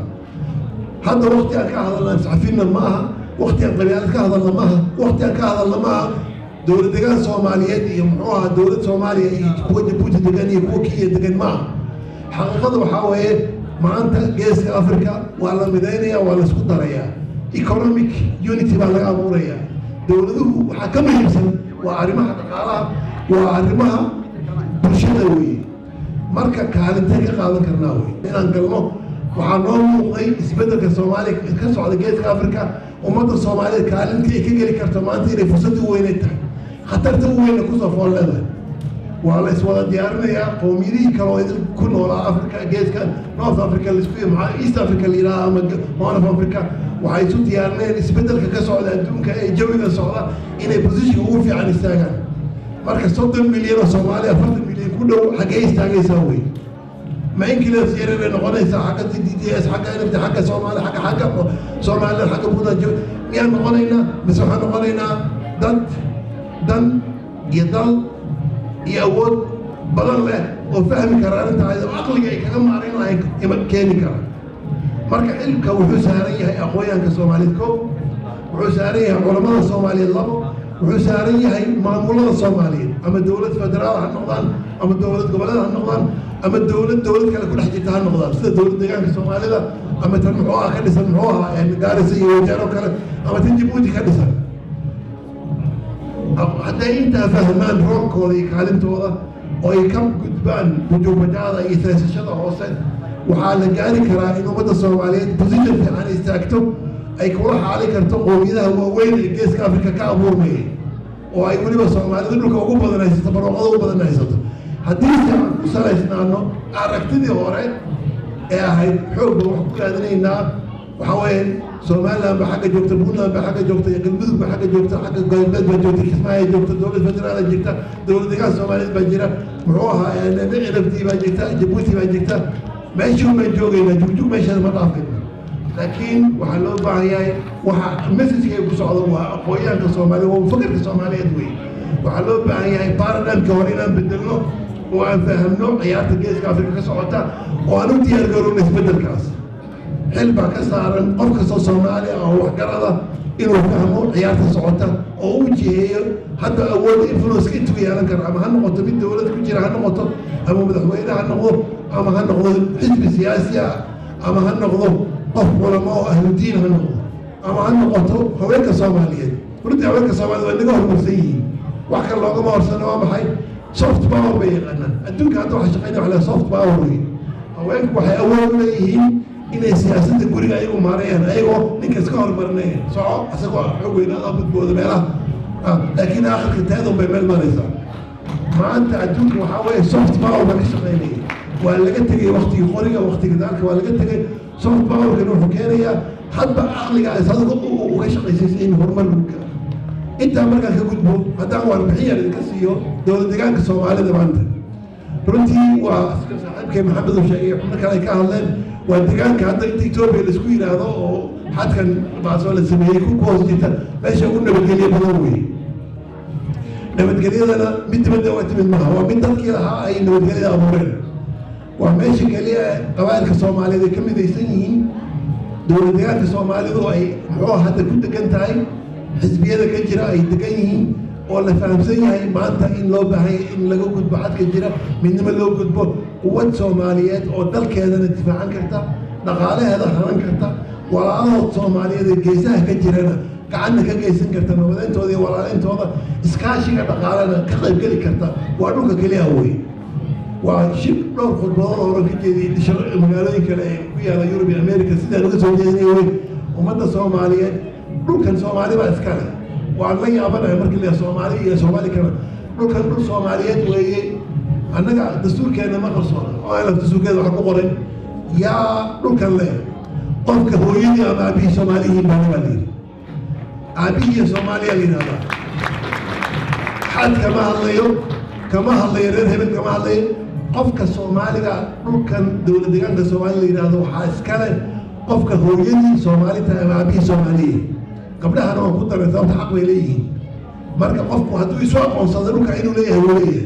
hadda wakti aan ka hadalna iscafinna ma aha wakti aan qabyaalad ka hadalna ma aha wakti aan ka hadalna ma aha dowlad degaan soomaaliyeed iyo muxuu ahaa dowlad soomaaliya iyo kuwa jabuuti degan iyo kuwa kenya degan ma aha xaqiiqada waxaa weeye maanta geeska africa waa la midaynaya waa la isku darayaa economic unity baa laga abuurayaa dowladuhu waxaa ka muhiimsan waa arrimaha dhaqaalaha waa arrimaha bulshada weeye marka kaalintee ka qaadan karnaa wey inaan galno waxaa noo muuqday isbeddelka soomaaliya ka socda geeska africa ummadda soomaaliyeed kaalintii ay ka geli karto maanta inay fursadda u weynay tahay khatarta u weyna kusoo fool leedahay waa la iswada diyaarinayaa qowmiyadihii kale oo idin ku noolaa africa geeska north africa laisku maxaa east africa la yidhaha ama horn of africa waxay isu diyaarinayaan isbeddelka ka socda adduunka ee jawiga socda inay positionka ugu fiican istaagaan marka soddon milyan oo soomaaliya afartan milyan ku dhow xaggee istaagaysaa wey ma inkilas yarar bay noqonaysaa xagga d d s xagga nft xagga soomaali xagga xagga somaliland xagga buntland miyaan noqonaynaa mise waxaan noqonaynaa dad dan iyo dal iyo awood badan leh oo fahmi kara arrinta ayadoo caqliga ay kaga maarin lahayn keeni kara marka xilka wuxuu saaran yahay aqoonyahanka soomaaliyeed ko wuxuu saaran yahay culamada soomaaliyeed labo wuxuu saaran yahay maamulada soomaaliyeed ama dowlad federaal ha noqdaan ama dowlad goboleed ha noqdaan ama dowlad dowlad kale ku dhex jirta ha noqdaan sida dowlad deegaanka soomaalida ama tan muxuu ah ka dhisan muxuu ahaa gaarisa iyo wajeer oo kale ama tan jabuuti ka dhisan hadday intaa fahmaan roolkooda iyo kaalintooda oo ay ka gudbaan bujuubadaada iyo seesashada hoose waxaa la gaari karaa in ummadda soomaaliyeed position fiican istaagto ay kula xaali karto qowmiyadaha waaweyn ee geeska afrika ka abuurmayay oo ay weliba soomaalida dhulka ugu badan haysato barwaaqada ugu badan haysato haddii se aan ku salaysnaano aragtidii hore ee ahayd xoog baan wax ku raadinaynaa waxaa weeye somaliland baa xagga joogta puntland baa xagga joogta iyo galmudug baa xagga joogta xagga galbeed baa joogta kismaayo joogta dowlad federaal jirta dowlad deegaan soomaaliyeed baa jira muxuu ahaa nabtii baa jirta jabuuti baa jirta meeshuu baan joogaynaa jugjug meesheeda ma dhaafayno laakiin waxaa loo baahan yahay waxa messageka ku socda waa aqoonyahanka soomaaliya waa fakarka soomaaliyeed wey waxaa loo baahan yahay paradigmka hore inaan bedelno oo aan fahamno ciyaarta geeska afrika ka socota oo aan u diyaar garowno isbedelkaas xil baa ka saaran qof kastoo soomaaliya oo waxgarada inuu fahmo ciyaarta socota oo u jiheeyo hadda awood influence intuu yeelan karo ama ha noqoto mid dowlad ku jira ha noqoto ama madaxweyne ha noqdo ama ha noqdo xisbi siyaasi ah ama ha noqdo qof culamo oo ahludiin ha noqdo ama ha noqoto haweenka soomaaliyeed runtii haweenka soomaaliyed waa naga horumarsan yihiin wax kale loogama horsano waa maxay soft power bay yaqaanaan adduunka hadda waxa shaqeynaya waxa la soft power wey haweenku waxay awood u leeyihiin inay siyaasadda guriga ayagu maarayaan ayagoo ninka iska horumarinaya soco isagoo xoog weynaada badbooda meelaha laakiin aakhirka taadun bay meel maraysaa maanta adduunka waxaa weeye soft power baa ka shaqeynaya waa laga tegay waktigii qoriga waktiga daalka waa laga tegay soft powerkan wuxuu keenayaa hadba aqliga isaga uga shaqaysaysa in horumar lagu gaaro intaa markaan ka gudbo haddaan warbixin yar idinka siiyo dowlad deegaanka soomaalida maanta runtii waa saaxiibkay maxamed uu sheegay xubno kale ay ka hadleen waa deegaanka hadda inta etoobiya laisku yidhaahdo oo xadkan baasoo la sameeyey ku hoos jirta meesha ugu nabadgelyo badan weeye nabadgelyadana mid dibadda uga timid maaha waa mid dadkii lahaa ay nabadgelyada abuureen waa meesha keliya qabaa'ilka soomaaliyeed ay ka midaysan yihiin dowlad deegaanka soomaalidu ay muxuu hadda ku degan tahay xisbiyada ka jira ay degan yihiin oo la fahamsan yahay maanta in loo baahay in laga gudbo xadka jira midnimo loo gudbo quwad soomaaliyeed oo dalkeedana difaacan karta dhaqaalaheeda hanan karta walaalahood soomaaliyeed ee geesaha ka jirana gacanna ka geysan karta nabadayntooda iyo walaalintooda iskaashiga dhaqaalena ka qaybgeli karta waa dhulka keliya wey waa shib dhowr khudbadood oo ka jeediyey magaalooyin kale ee ku yaala yurub iyo america sidaan uga soo jeedinay wey ummadda soomaaliyeed dhulkan soomaali baa iska leh waan la yaabanahay markii la soomaali iyo soomaali kale dhulkan dhul soomaaliyeed weeye annaga dastuurkeena ma qarsoona oo aan dastuurkeeda wax ku qoran yaa dhulkan leh qofka hooyadii ama aabihii soomaaliyihiin baana baa layidhi aabihii soomaaliya la yidhahdaa xad kama hadlayo kama hadlayo reer hebel kama hadlayo qofka soomaaliga dhulkan dowlad deegaanka soomaaliya la yidhahdo waxaa iskale qofka hooyadii soomaali tahay ama aabihii soomaaliya gabdhahana waa ku daray sababta xaq bay leeyihiin marka qofku hadduu isu aqoonsado dhulka inuu leeyahay wuu leeyahay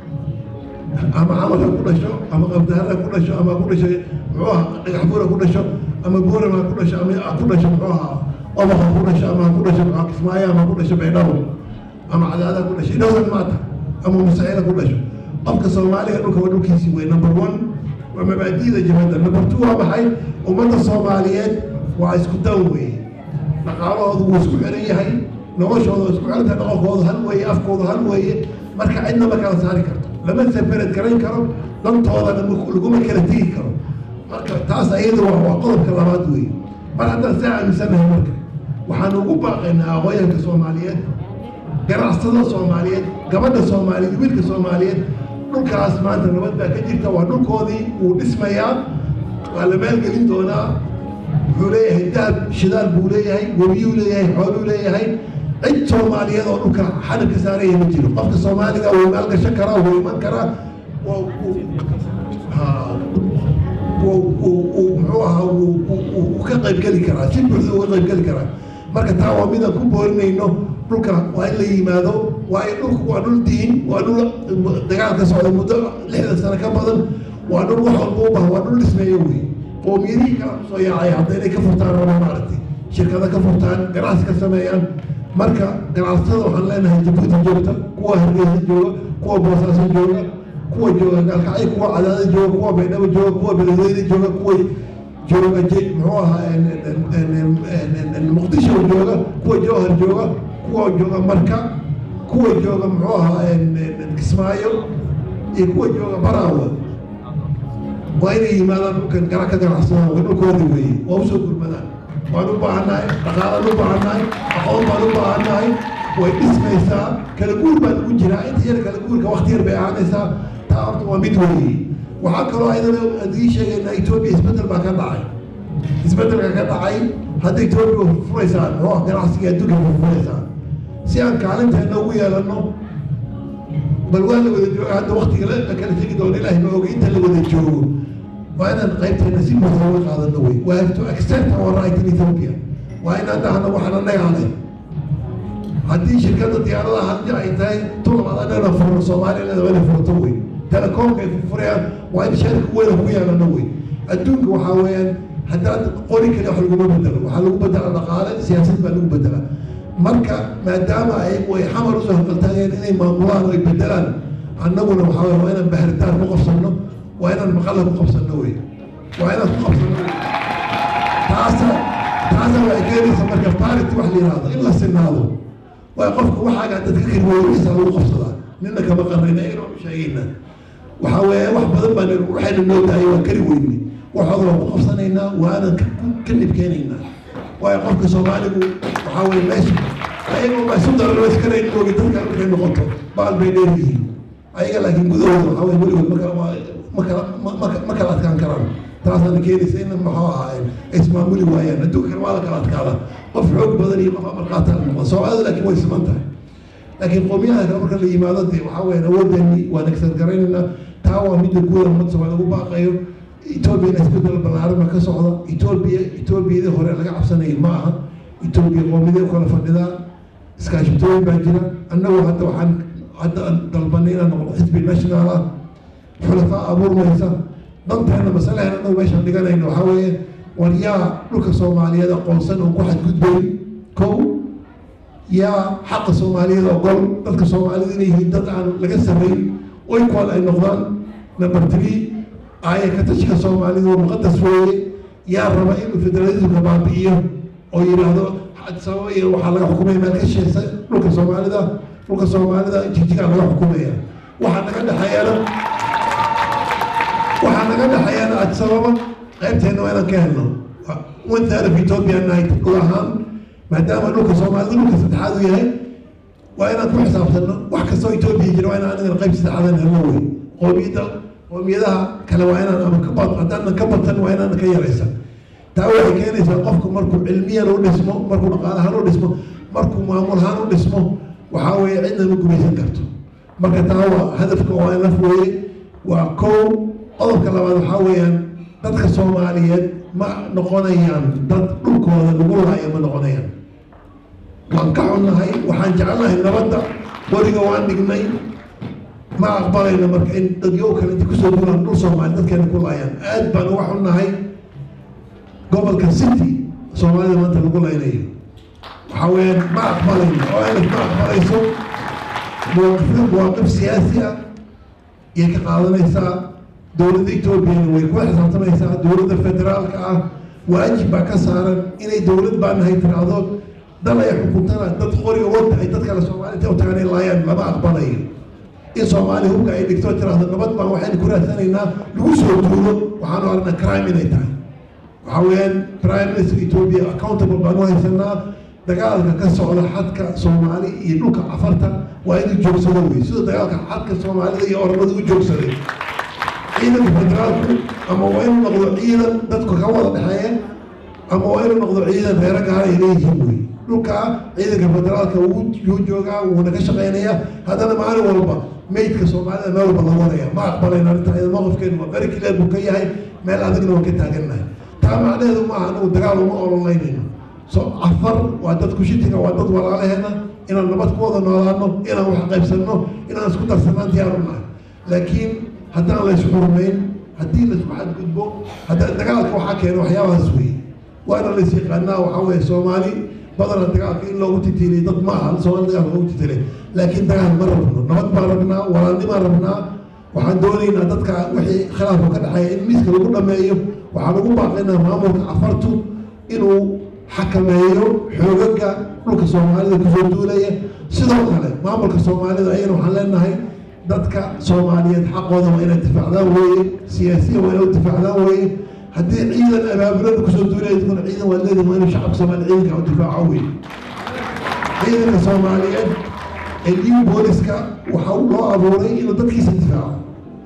ama camalka ku dhasho ama qabdahara ku dhasho ama ku dhasho muxuu aha dhagax buura ku dhasho ama buurama ku dhasho ama ku dhasho muxuu ahaa obaqa ku dhasho ama ku dhasho muxuu kismaayo ama ku dhasho baydhabo ama cadaada ku dhasho idhowsan maata ama musaciila ku dhasho qofka soomaaliga dhulka waa dhulkiisii wey number one waa mabaadi'da jabadda number two waa maxay ummadda soomaaliyeed waa isku dan wey dhaqaalahoodu wuu isku xiran yahay noloshooda waa isku xiran tahay dhaqankooda hal weeye afkooda hal weeye marka cidna ma kala saari karto lama separate garan karo dantoodana laguma kala tegi karo marka taas ayada waa waa qodobka labaad weeye mar haddaan saa aaminsanahay marka waxaan ugu baaqaynaa aqooyanka soomaaliyeed ganacsatada soomaaliyeed gabadha soomaaliyeed wiilka soomaaliyeed dhulkaas maanta nabad baa ka jirta waa dhulkoodii wuu dhismayaa waa la maalgelin doonaa wuxuu leeyahay dahab shidaal buu leeyahay webiyuu leeyahay xooluu leeyahay cid soomaaliyeed oo dhulka xadab ka saaraya ma jiro qofka soomaaliga wuu maalgashan karaa wuu iman karaa muxuu ahaa wuu ka qaybgeli karaa si buuxda uga qaybgeli karaa marka taa waa midaan ku boorinayno dhulka waa in la yimaado waayo dhulku waa dhul diin waa dhul dagaalka socda muddo lixdan sano ka badan waa dhul wax walba u bahan waa dhul dhismeeyo wey qoomiyadihii kala kusoo yaacay hadda inay ka furtaan oo maaragtay shirkada ka furtaan ganacsi ka sameeyaan marka ganacsatada waxaan leenahay jabuuti joogta kuwa hargeysa jooga kuwa boosaaso jooga kuwa jooga gaalkacyo kuwa cadaada jooga kuwa baydhabo jooga kuwa beledweyne jooga kuwa jooga muxuu ahaa muqdisho jooga kuwa jowhar jooga kuwa jooga marka kuwa jooga muxuu ahaa kismaayo iyo kuwa jooga baraawa waa inay yimaadaan dhulkan gara ka ganacsadaan waa dhulkoodii weeye waa usoo gurmadaan waan u baahannahay dhaqaalaan u baahannahay aqoon baan u baahannahay way dhismaysaa kala guur baan ugu jiraa inta yar kala guurka wakti yar bay ahaanaysaa taa horta waa mid weeye waxaa kaloo ayadana adii sheegaynaa etoobiya isbeddel baa ka dhacay isbeddelka ka dhacay hadda etoobiya furfuraysaan oo ganacsiga adduunka furfuraysaan si aan kaalinteena ugu yeelanno bal waa la wada jooga hadda waktiga la kala tegi doono ilaahay ma oga inta la wada joogo waa inaan qaybteena si buuxda uga qaadano wey we have to accept our right in ethiopia waa inaan dhahno waxaan annagaa leh haddii shirkadda diyaaradaha haddii ay tahay tulabad annagana furno soomaaliya leeda waa inay furto wey telekoomka ay furfurayaan waa in sharika weyn kugu yeelano wey adduunka waxaa weeyaan haddaad qori kale wax laguma bedelo waxaa lagu bedela dhaqaale siyaasad baa lagu bedela marka maadaama ay way xamar usoo haqaltaageen inay maamulaan oo ay bedelaan annaguna waxaa weye waa inaan baharitaar ku qabsanno waa inaan maqalla ku qabsanno wey waa inaan ku qabsanno wey taasa taasa waxay keenaysa marka parity wax la yihahdo in la sinaado waayo qofka waxaagaa dadka kirwooyisa lagu qabsadaa nina kama qarnayna iyagana waanu sheegayna waxaa weeye wax badan baan waxayna noo daayay waa kari weyne waxooda waan ku qabsanaynaa waanan ka dhibkeenaynaa waayo qofka soomaaligu waxaa weye meesha ayaga baa isu dararo iskanayn moogi dadka markay noqoto baal bay dheer yihiin ayaga laakiin gudahooda waxaa weye weligood ma kala ma kala ma kala adkaan karaan taasaana keenaysa in maxuu ahaa ismaamuli waayaan adduunka kale waa la kala adkaada qof xoog badan iyo qof amarqaata noqda soomaalida laakiin way siman tahay laakiin qowmiyaha kale marka la yimaado dee waxaa weeyaan awooddeeni waan agsargaraynaynaa taa waa midda guuda ummadda soomaaliya ugu baaqayo etoobiyana isbedel ballaaran baa ka socda etoobiya etoobiyadii hore laga cabsanayay ma aha etoobiya qowmiyadee kala fadhidaa iskaashitooyin baa jira annagu hadda waxaan hadda dalbanay inaan noqdo xisbi national ah xulafaa abuurmaysa danteena masalaheena annagu meeshaan dhiganayno waxaa weeye war yaa dhulka soomaaliyeed aqoonsan oo ku xadgudbay kow yaa xaqa soomaaliyeed ogol dadka soomaalida inay yihiin dad aan laga samayn oykooda ay noqdaan number three aaya ka tashka soomaalidu waa muqadas weeye yaa raba inuu federalismka baabi'iyo oo yidhaahdo sababa iyo waxaa laga xukumaya meel ka sheesa dhulka soomaalida dhulka soomaalida jigjigaa laga xukumaya waxaa naga dhexeeyana waxaa naga dhexeeyana adsababa qaybteena waa inaan ka helno one third of ethiopia night dhul ahaan maadaama dhulka soomaalida dhulka saddexaad uu yahay waa inaan ku xisaabtanno wax kastoo etoobiya jira waa inaan anigana qayb saddexaadan helno wey qoomiyadda qoomiyadaha kale waa inaan ama kabad haddaanan ka batan waa inaan ka yaraysan taa waxay keenaysaa qofku markuu cilmiyan u dhismo markuu dhaqaalahaan u dhismo markuu maamulahaan u dhismo waxaa weeye cidna ma gumaysan karto marka taa waa hadafka oo aan laf weeye waa kow qodobka labaad waxaa weeyaan dadka soomaaliyeed ma noqonayaan dad dhulkooda lagu laayo ma noqonayaan waan ka xunnahay waxaan jecelnahay nabadda weliga waan dhignay ma aqbalayno marka in dadyo kale inta kusoo dulaan dhul soomaali dadkeena ku laayaan aad baan uga xunnahay gobolka city soomaalida maanta lagu laynayo waxaa weeyaan ma aqbalayno oo alif ma aqbalayso muwaaqif muwaaqif siyaasi ah iyay ka qaadanaysaa dowladda etoobiyana way kula xisaabtamaysaa dowladda federaalka ah waajib baa ka saaran inay dowlad baa nahay tiraahdo dal ay xukuntana dad qoriga wada ay dad kale soomaalida u tagaan ay laayaan lama aqbalayo in soomaaliya hubka ay dhigto tiraahdo nabad baan waxaynu ku raadsanaynaa lagu soo duulo waxaanu aragnaa crime inay tahay waxaa weeyaan prime minister ethiopia accountable baanu haysanaa dagaalka ka socda xadka soomaali iyo dhulka cafarta waa inuu joogsado wey sida dagaalka xadka soomaalida iyo oromada u joogsaday ciidanka federaalku ama waa inuu noqdo ciidan dadku ka wada dhexeeya ama waa inuu noqdo ciidan reero gaara ay leeyihiin wey dhulka ciidanka federaalka wuu joogaa wuuna ka shaqeynayaa haddana maalin walba meydka soomaalida meel walba lagu wadaya ma aqbalayno arrinta iyada mowqifkeenu waa very clear buu ka yahay meel adagna waan ka taagannahay taa macnaheedu maaha anagu dagaal uma ololeynayno so afar waa dad kushitiga waa dad walaalaheena inaan nabad ku wada noolaano inaan wax qaybsanno inaan isku darsanaan diyaaru nahay laakiin haddaan la isxurmayn haddii la isku xadgudbo hadda dagaalka waxaa keena waxyaabahaas wey waana la is yaqaanaa waxaa weeye soomaali badana dagaalka in loogu titiliy dad ma aha soomaali dagaalka loogu titiliy laakiin dagaal ma rabno nabad baan rabnaa walaalnimaan rabnaa waxaan doonaynaa dadka wixii khilaafka ka dhexeeya in miiska lagu dhameeyo waxaan ugu baaqaynaa maamulka cafartu inuu xakameeyo xoogaga dhulka soomaalida kusoo duulaya sidoo kale maamulka soomaalida ayana waxaan leenahay dadka soomaaliyeed xaqooda waa inay difaacdaan weeye siyaasiya waa inay u difaacdaan weeye haddii ciidan abaabulada kusoo duulaya idkuna ciidan waa leedihin waa inuu shacabka soomaaliya ciidanka u difaaco weeye ciidanka soomaaliyeed ee new booliska waxaa loo abuuray inuu dadkiisa difaaco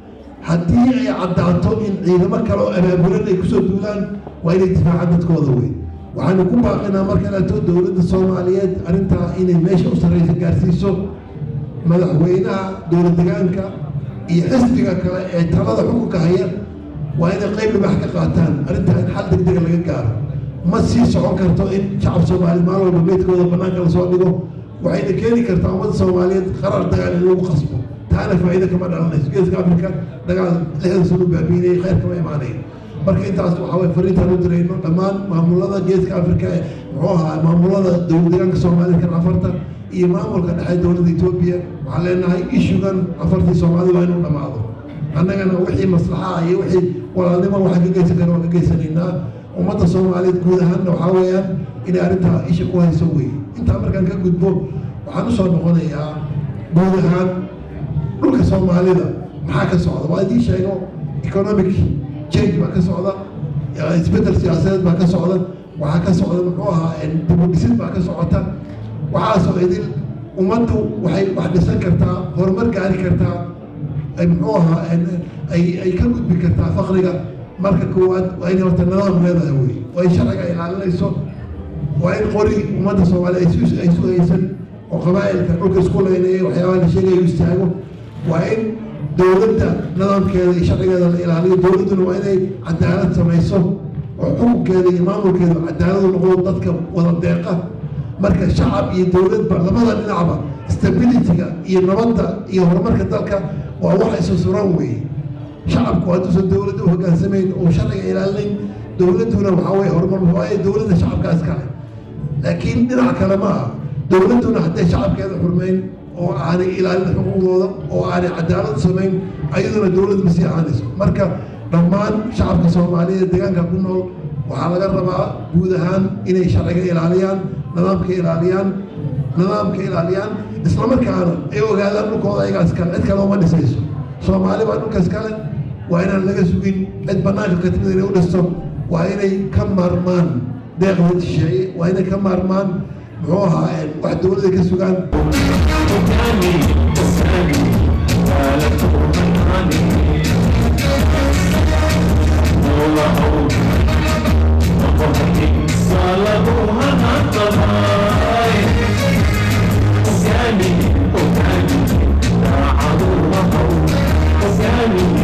haddii ay caddaato in ciidamo kale oo abaabulan ay kusoo duulaan waa inay difaacaan dadkooda wey waxaanu ku baaqinaa marka laato dowladda soomaaliyeed arrintaa inay meesha u sarreysa gaarsiiso madaxweynaha dowlad degaanka iyo xisbiga kale ee talada xukunka haya waa inay qayb libax ka qaataan arrintaa in xal degdega laga gaaro ma sii socon karto in shacab soomaaliyeed maalin walba meydkooda bannaanka lasoo dhigo waxayna keeni kartaa ummadda soomaaliyeed qarar dagaal in lagu qasbo taana faa'iido kama dhalanayso geeska afrika dagaal lixdan sano baabiinayay khayr kama imaanayn marka intaas waxaa waye fariintaan u dirayno dhammaan maamulada geeska afrika ee muxuu ahaa maamulada dowlad deegaanka soomaalida kan afarta iyo maamulka dhexe dowladda etoobiya waxaan leenahay ishugan afartii soomaalida waa inuu dhammaado annagana wixii maslaxa iyo wixii walaalnimo waxaan ka geysan karna waan ka geysanaynaa ummadda soomaaliyeed guud ahaanna waxaa weeyaan inay arrintaa isha ku hayso wey intaa markaan ka gudbo waxaan usoo noqonayaa guud ahaan dhulka soomaalida maxaa ka socda waa idiin sheego economic change baa ka socda isbeddel siyaasadeed baa ka socda waxaa ka socda muxuu ahaa dibudhisid baa ka socota waxaasoo idin ummaddu waxay wax dhisan kartaa horumar gaari kartaa muxuu ahaa ay ay ka gudbi kartaa fakriga marka koowaad waa inay horta nidaam leedahay wey waa in sharciga ilaalinayso waa in qori ummadda soomaaliya ay su haysan oo qabaa'ilka dhulka isku leynaya waxyaabaha la sheegayo istaago waa in dowladda nidaamkeeda iyo sharcigeeda la ilaaliyo dowladduna waa inay cadaalad samayso oo xukunkeeda iyo maamulkeeda cadaaladu noqdo dadka wada deeqa marka shacab iyo dowladba labada dhinacba stabilityga iyo nabadda iyo horumarka dalka waa wax isu suran weeye shacabku hadduusan dowladda u hogaansamayn oo sharciga ilaalinayn dowladduna waxaa weye horumar waayo dowladda shacabka iskale laakiin dhinac kale ma aha dowladduna hadday shacabkeeda xurmayn oo aanay ilaalin xuquuqdooda oo aanay cadaalad samayn ayaduna dowlad ma sii ahaanayso marka dhammaan shacabka soomaaliyeed deegaanka ku nool waxaa laga rabaa guud ahaan inay sharciga ilaaliyaan nidaamka ilaaliyaan nidaamka ilaaliyaan islamarkaana ay ogaadaan dhulkooda ayagaa iskale cid kale uma dhisayso soomaali baa dhulka iskale waa inaan laga sugin cid bannaanka ka timid inay u dhisto waa inay ka maarmaan deeqda shisheeye waa inay ka maarmaan muxuu ahaa wax dowladda ka sugaan Organic, organic,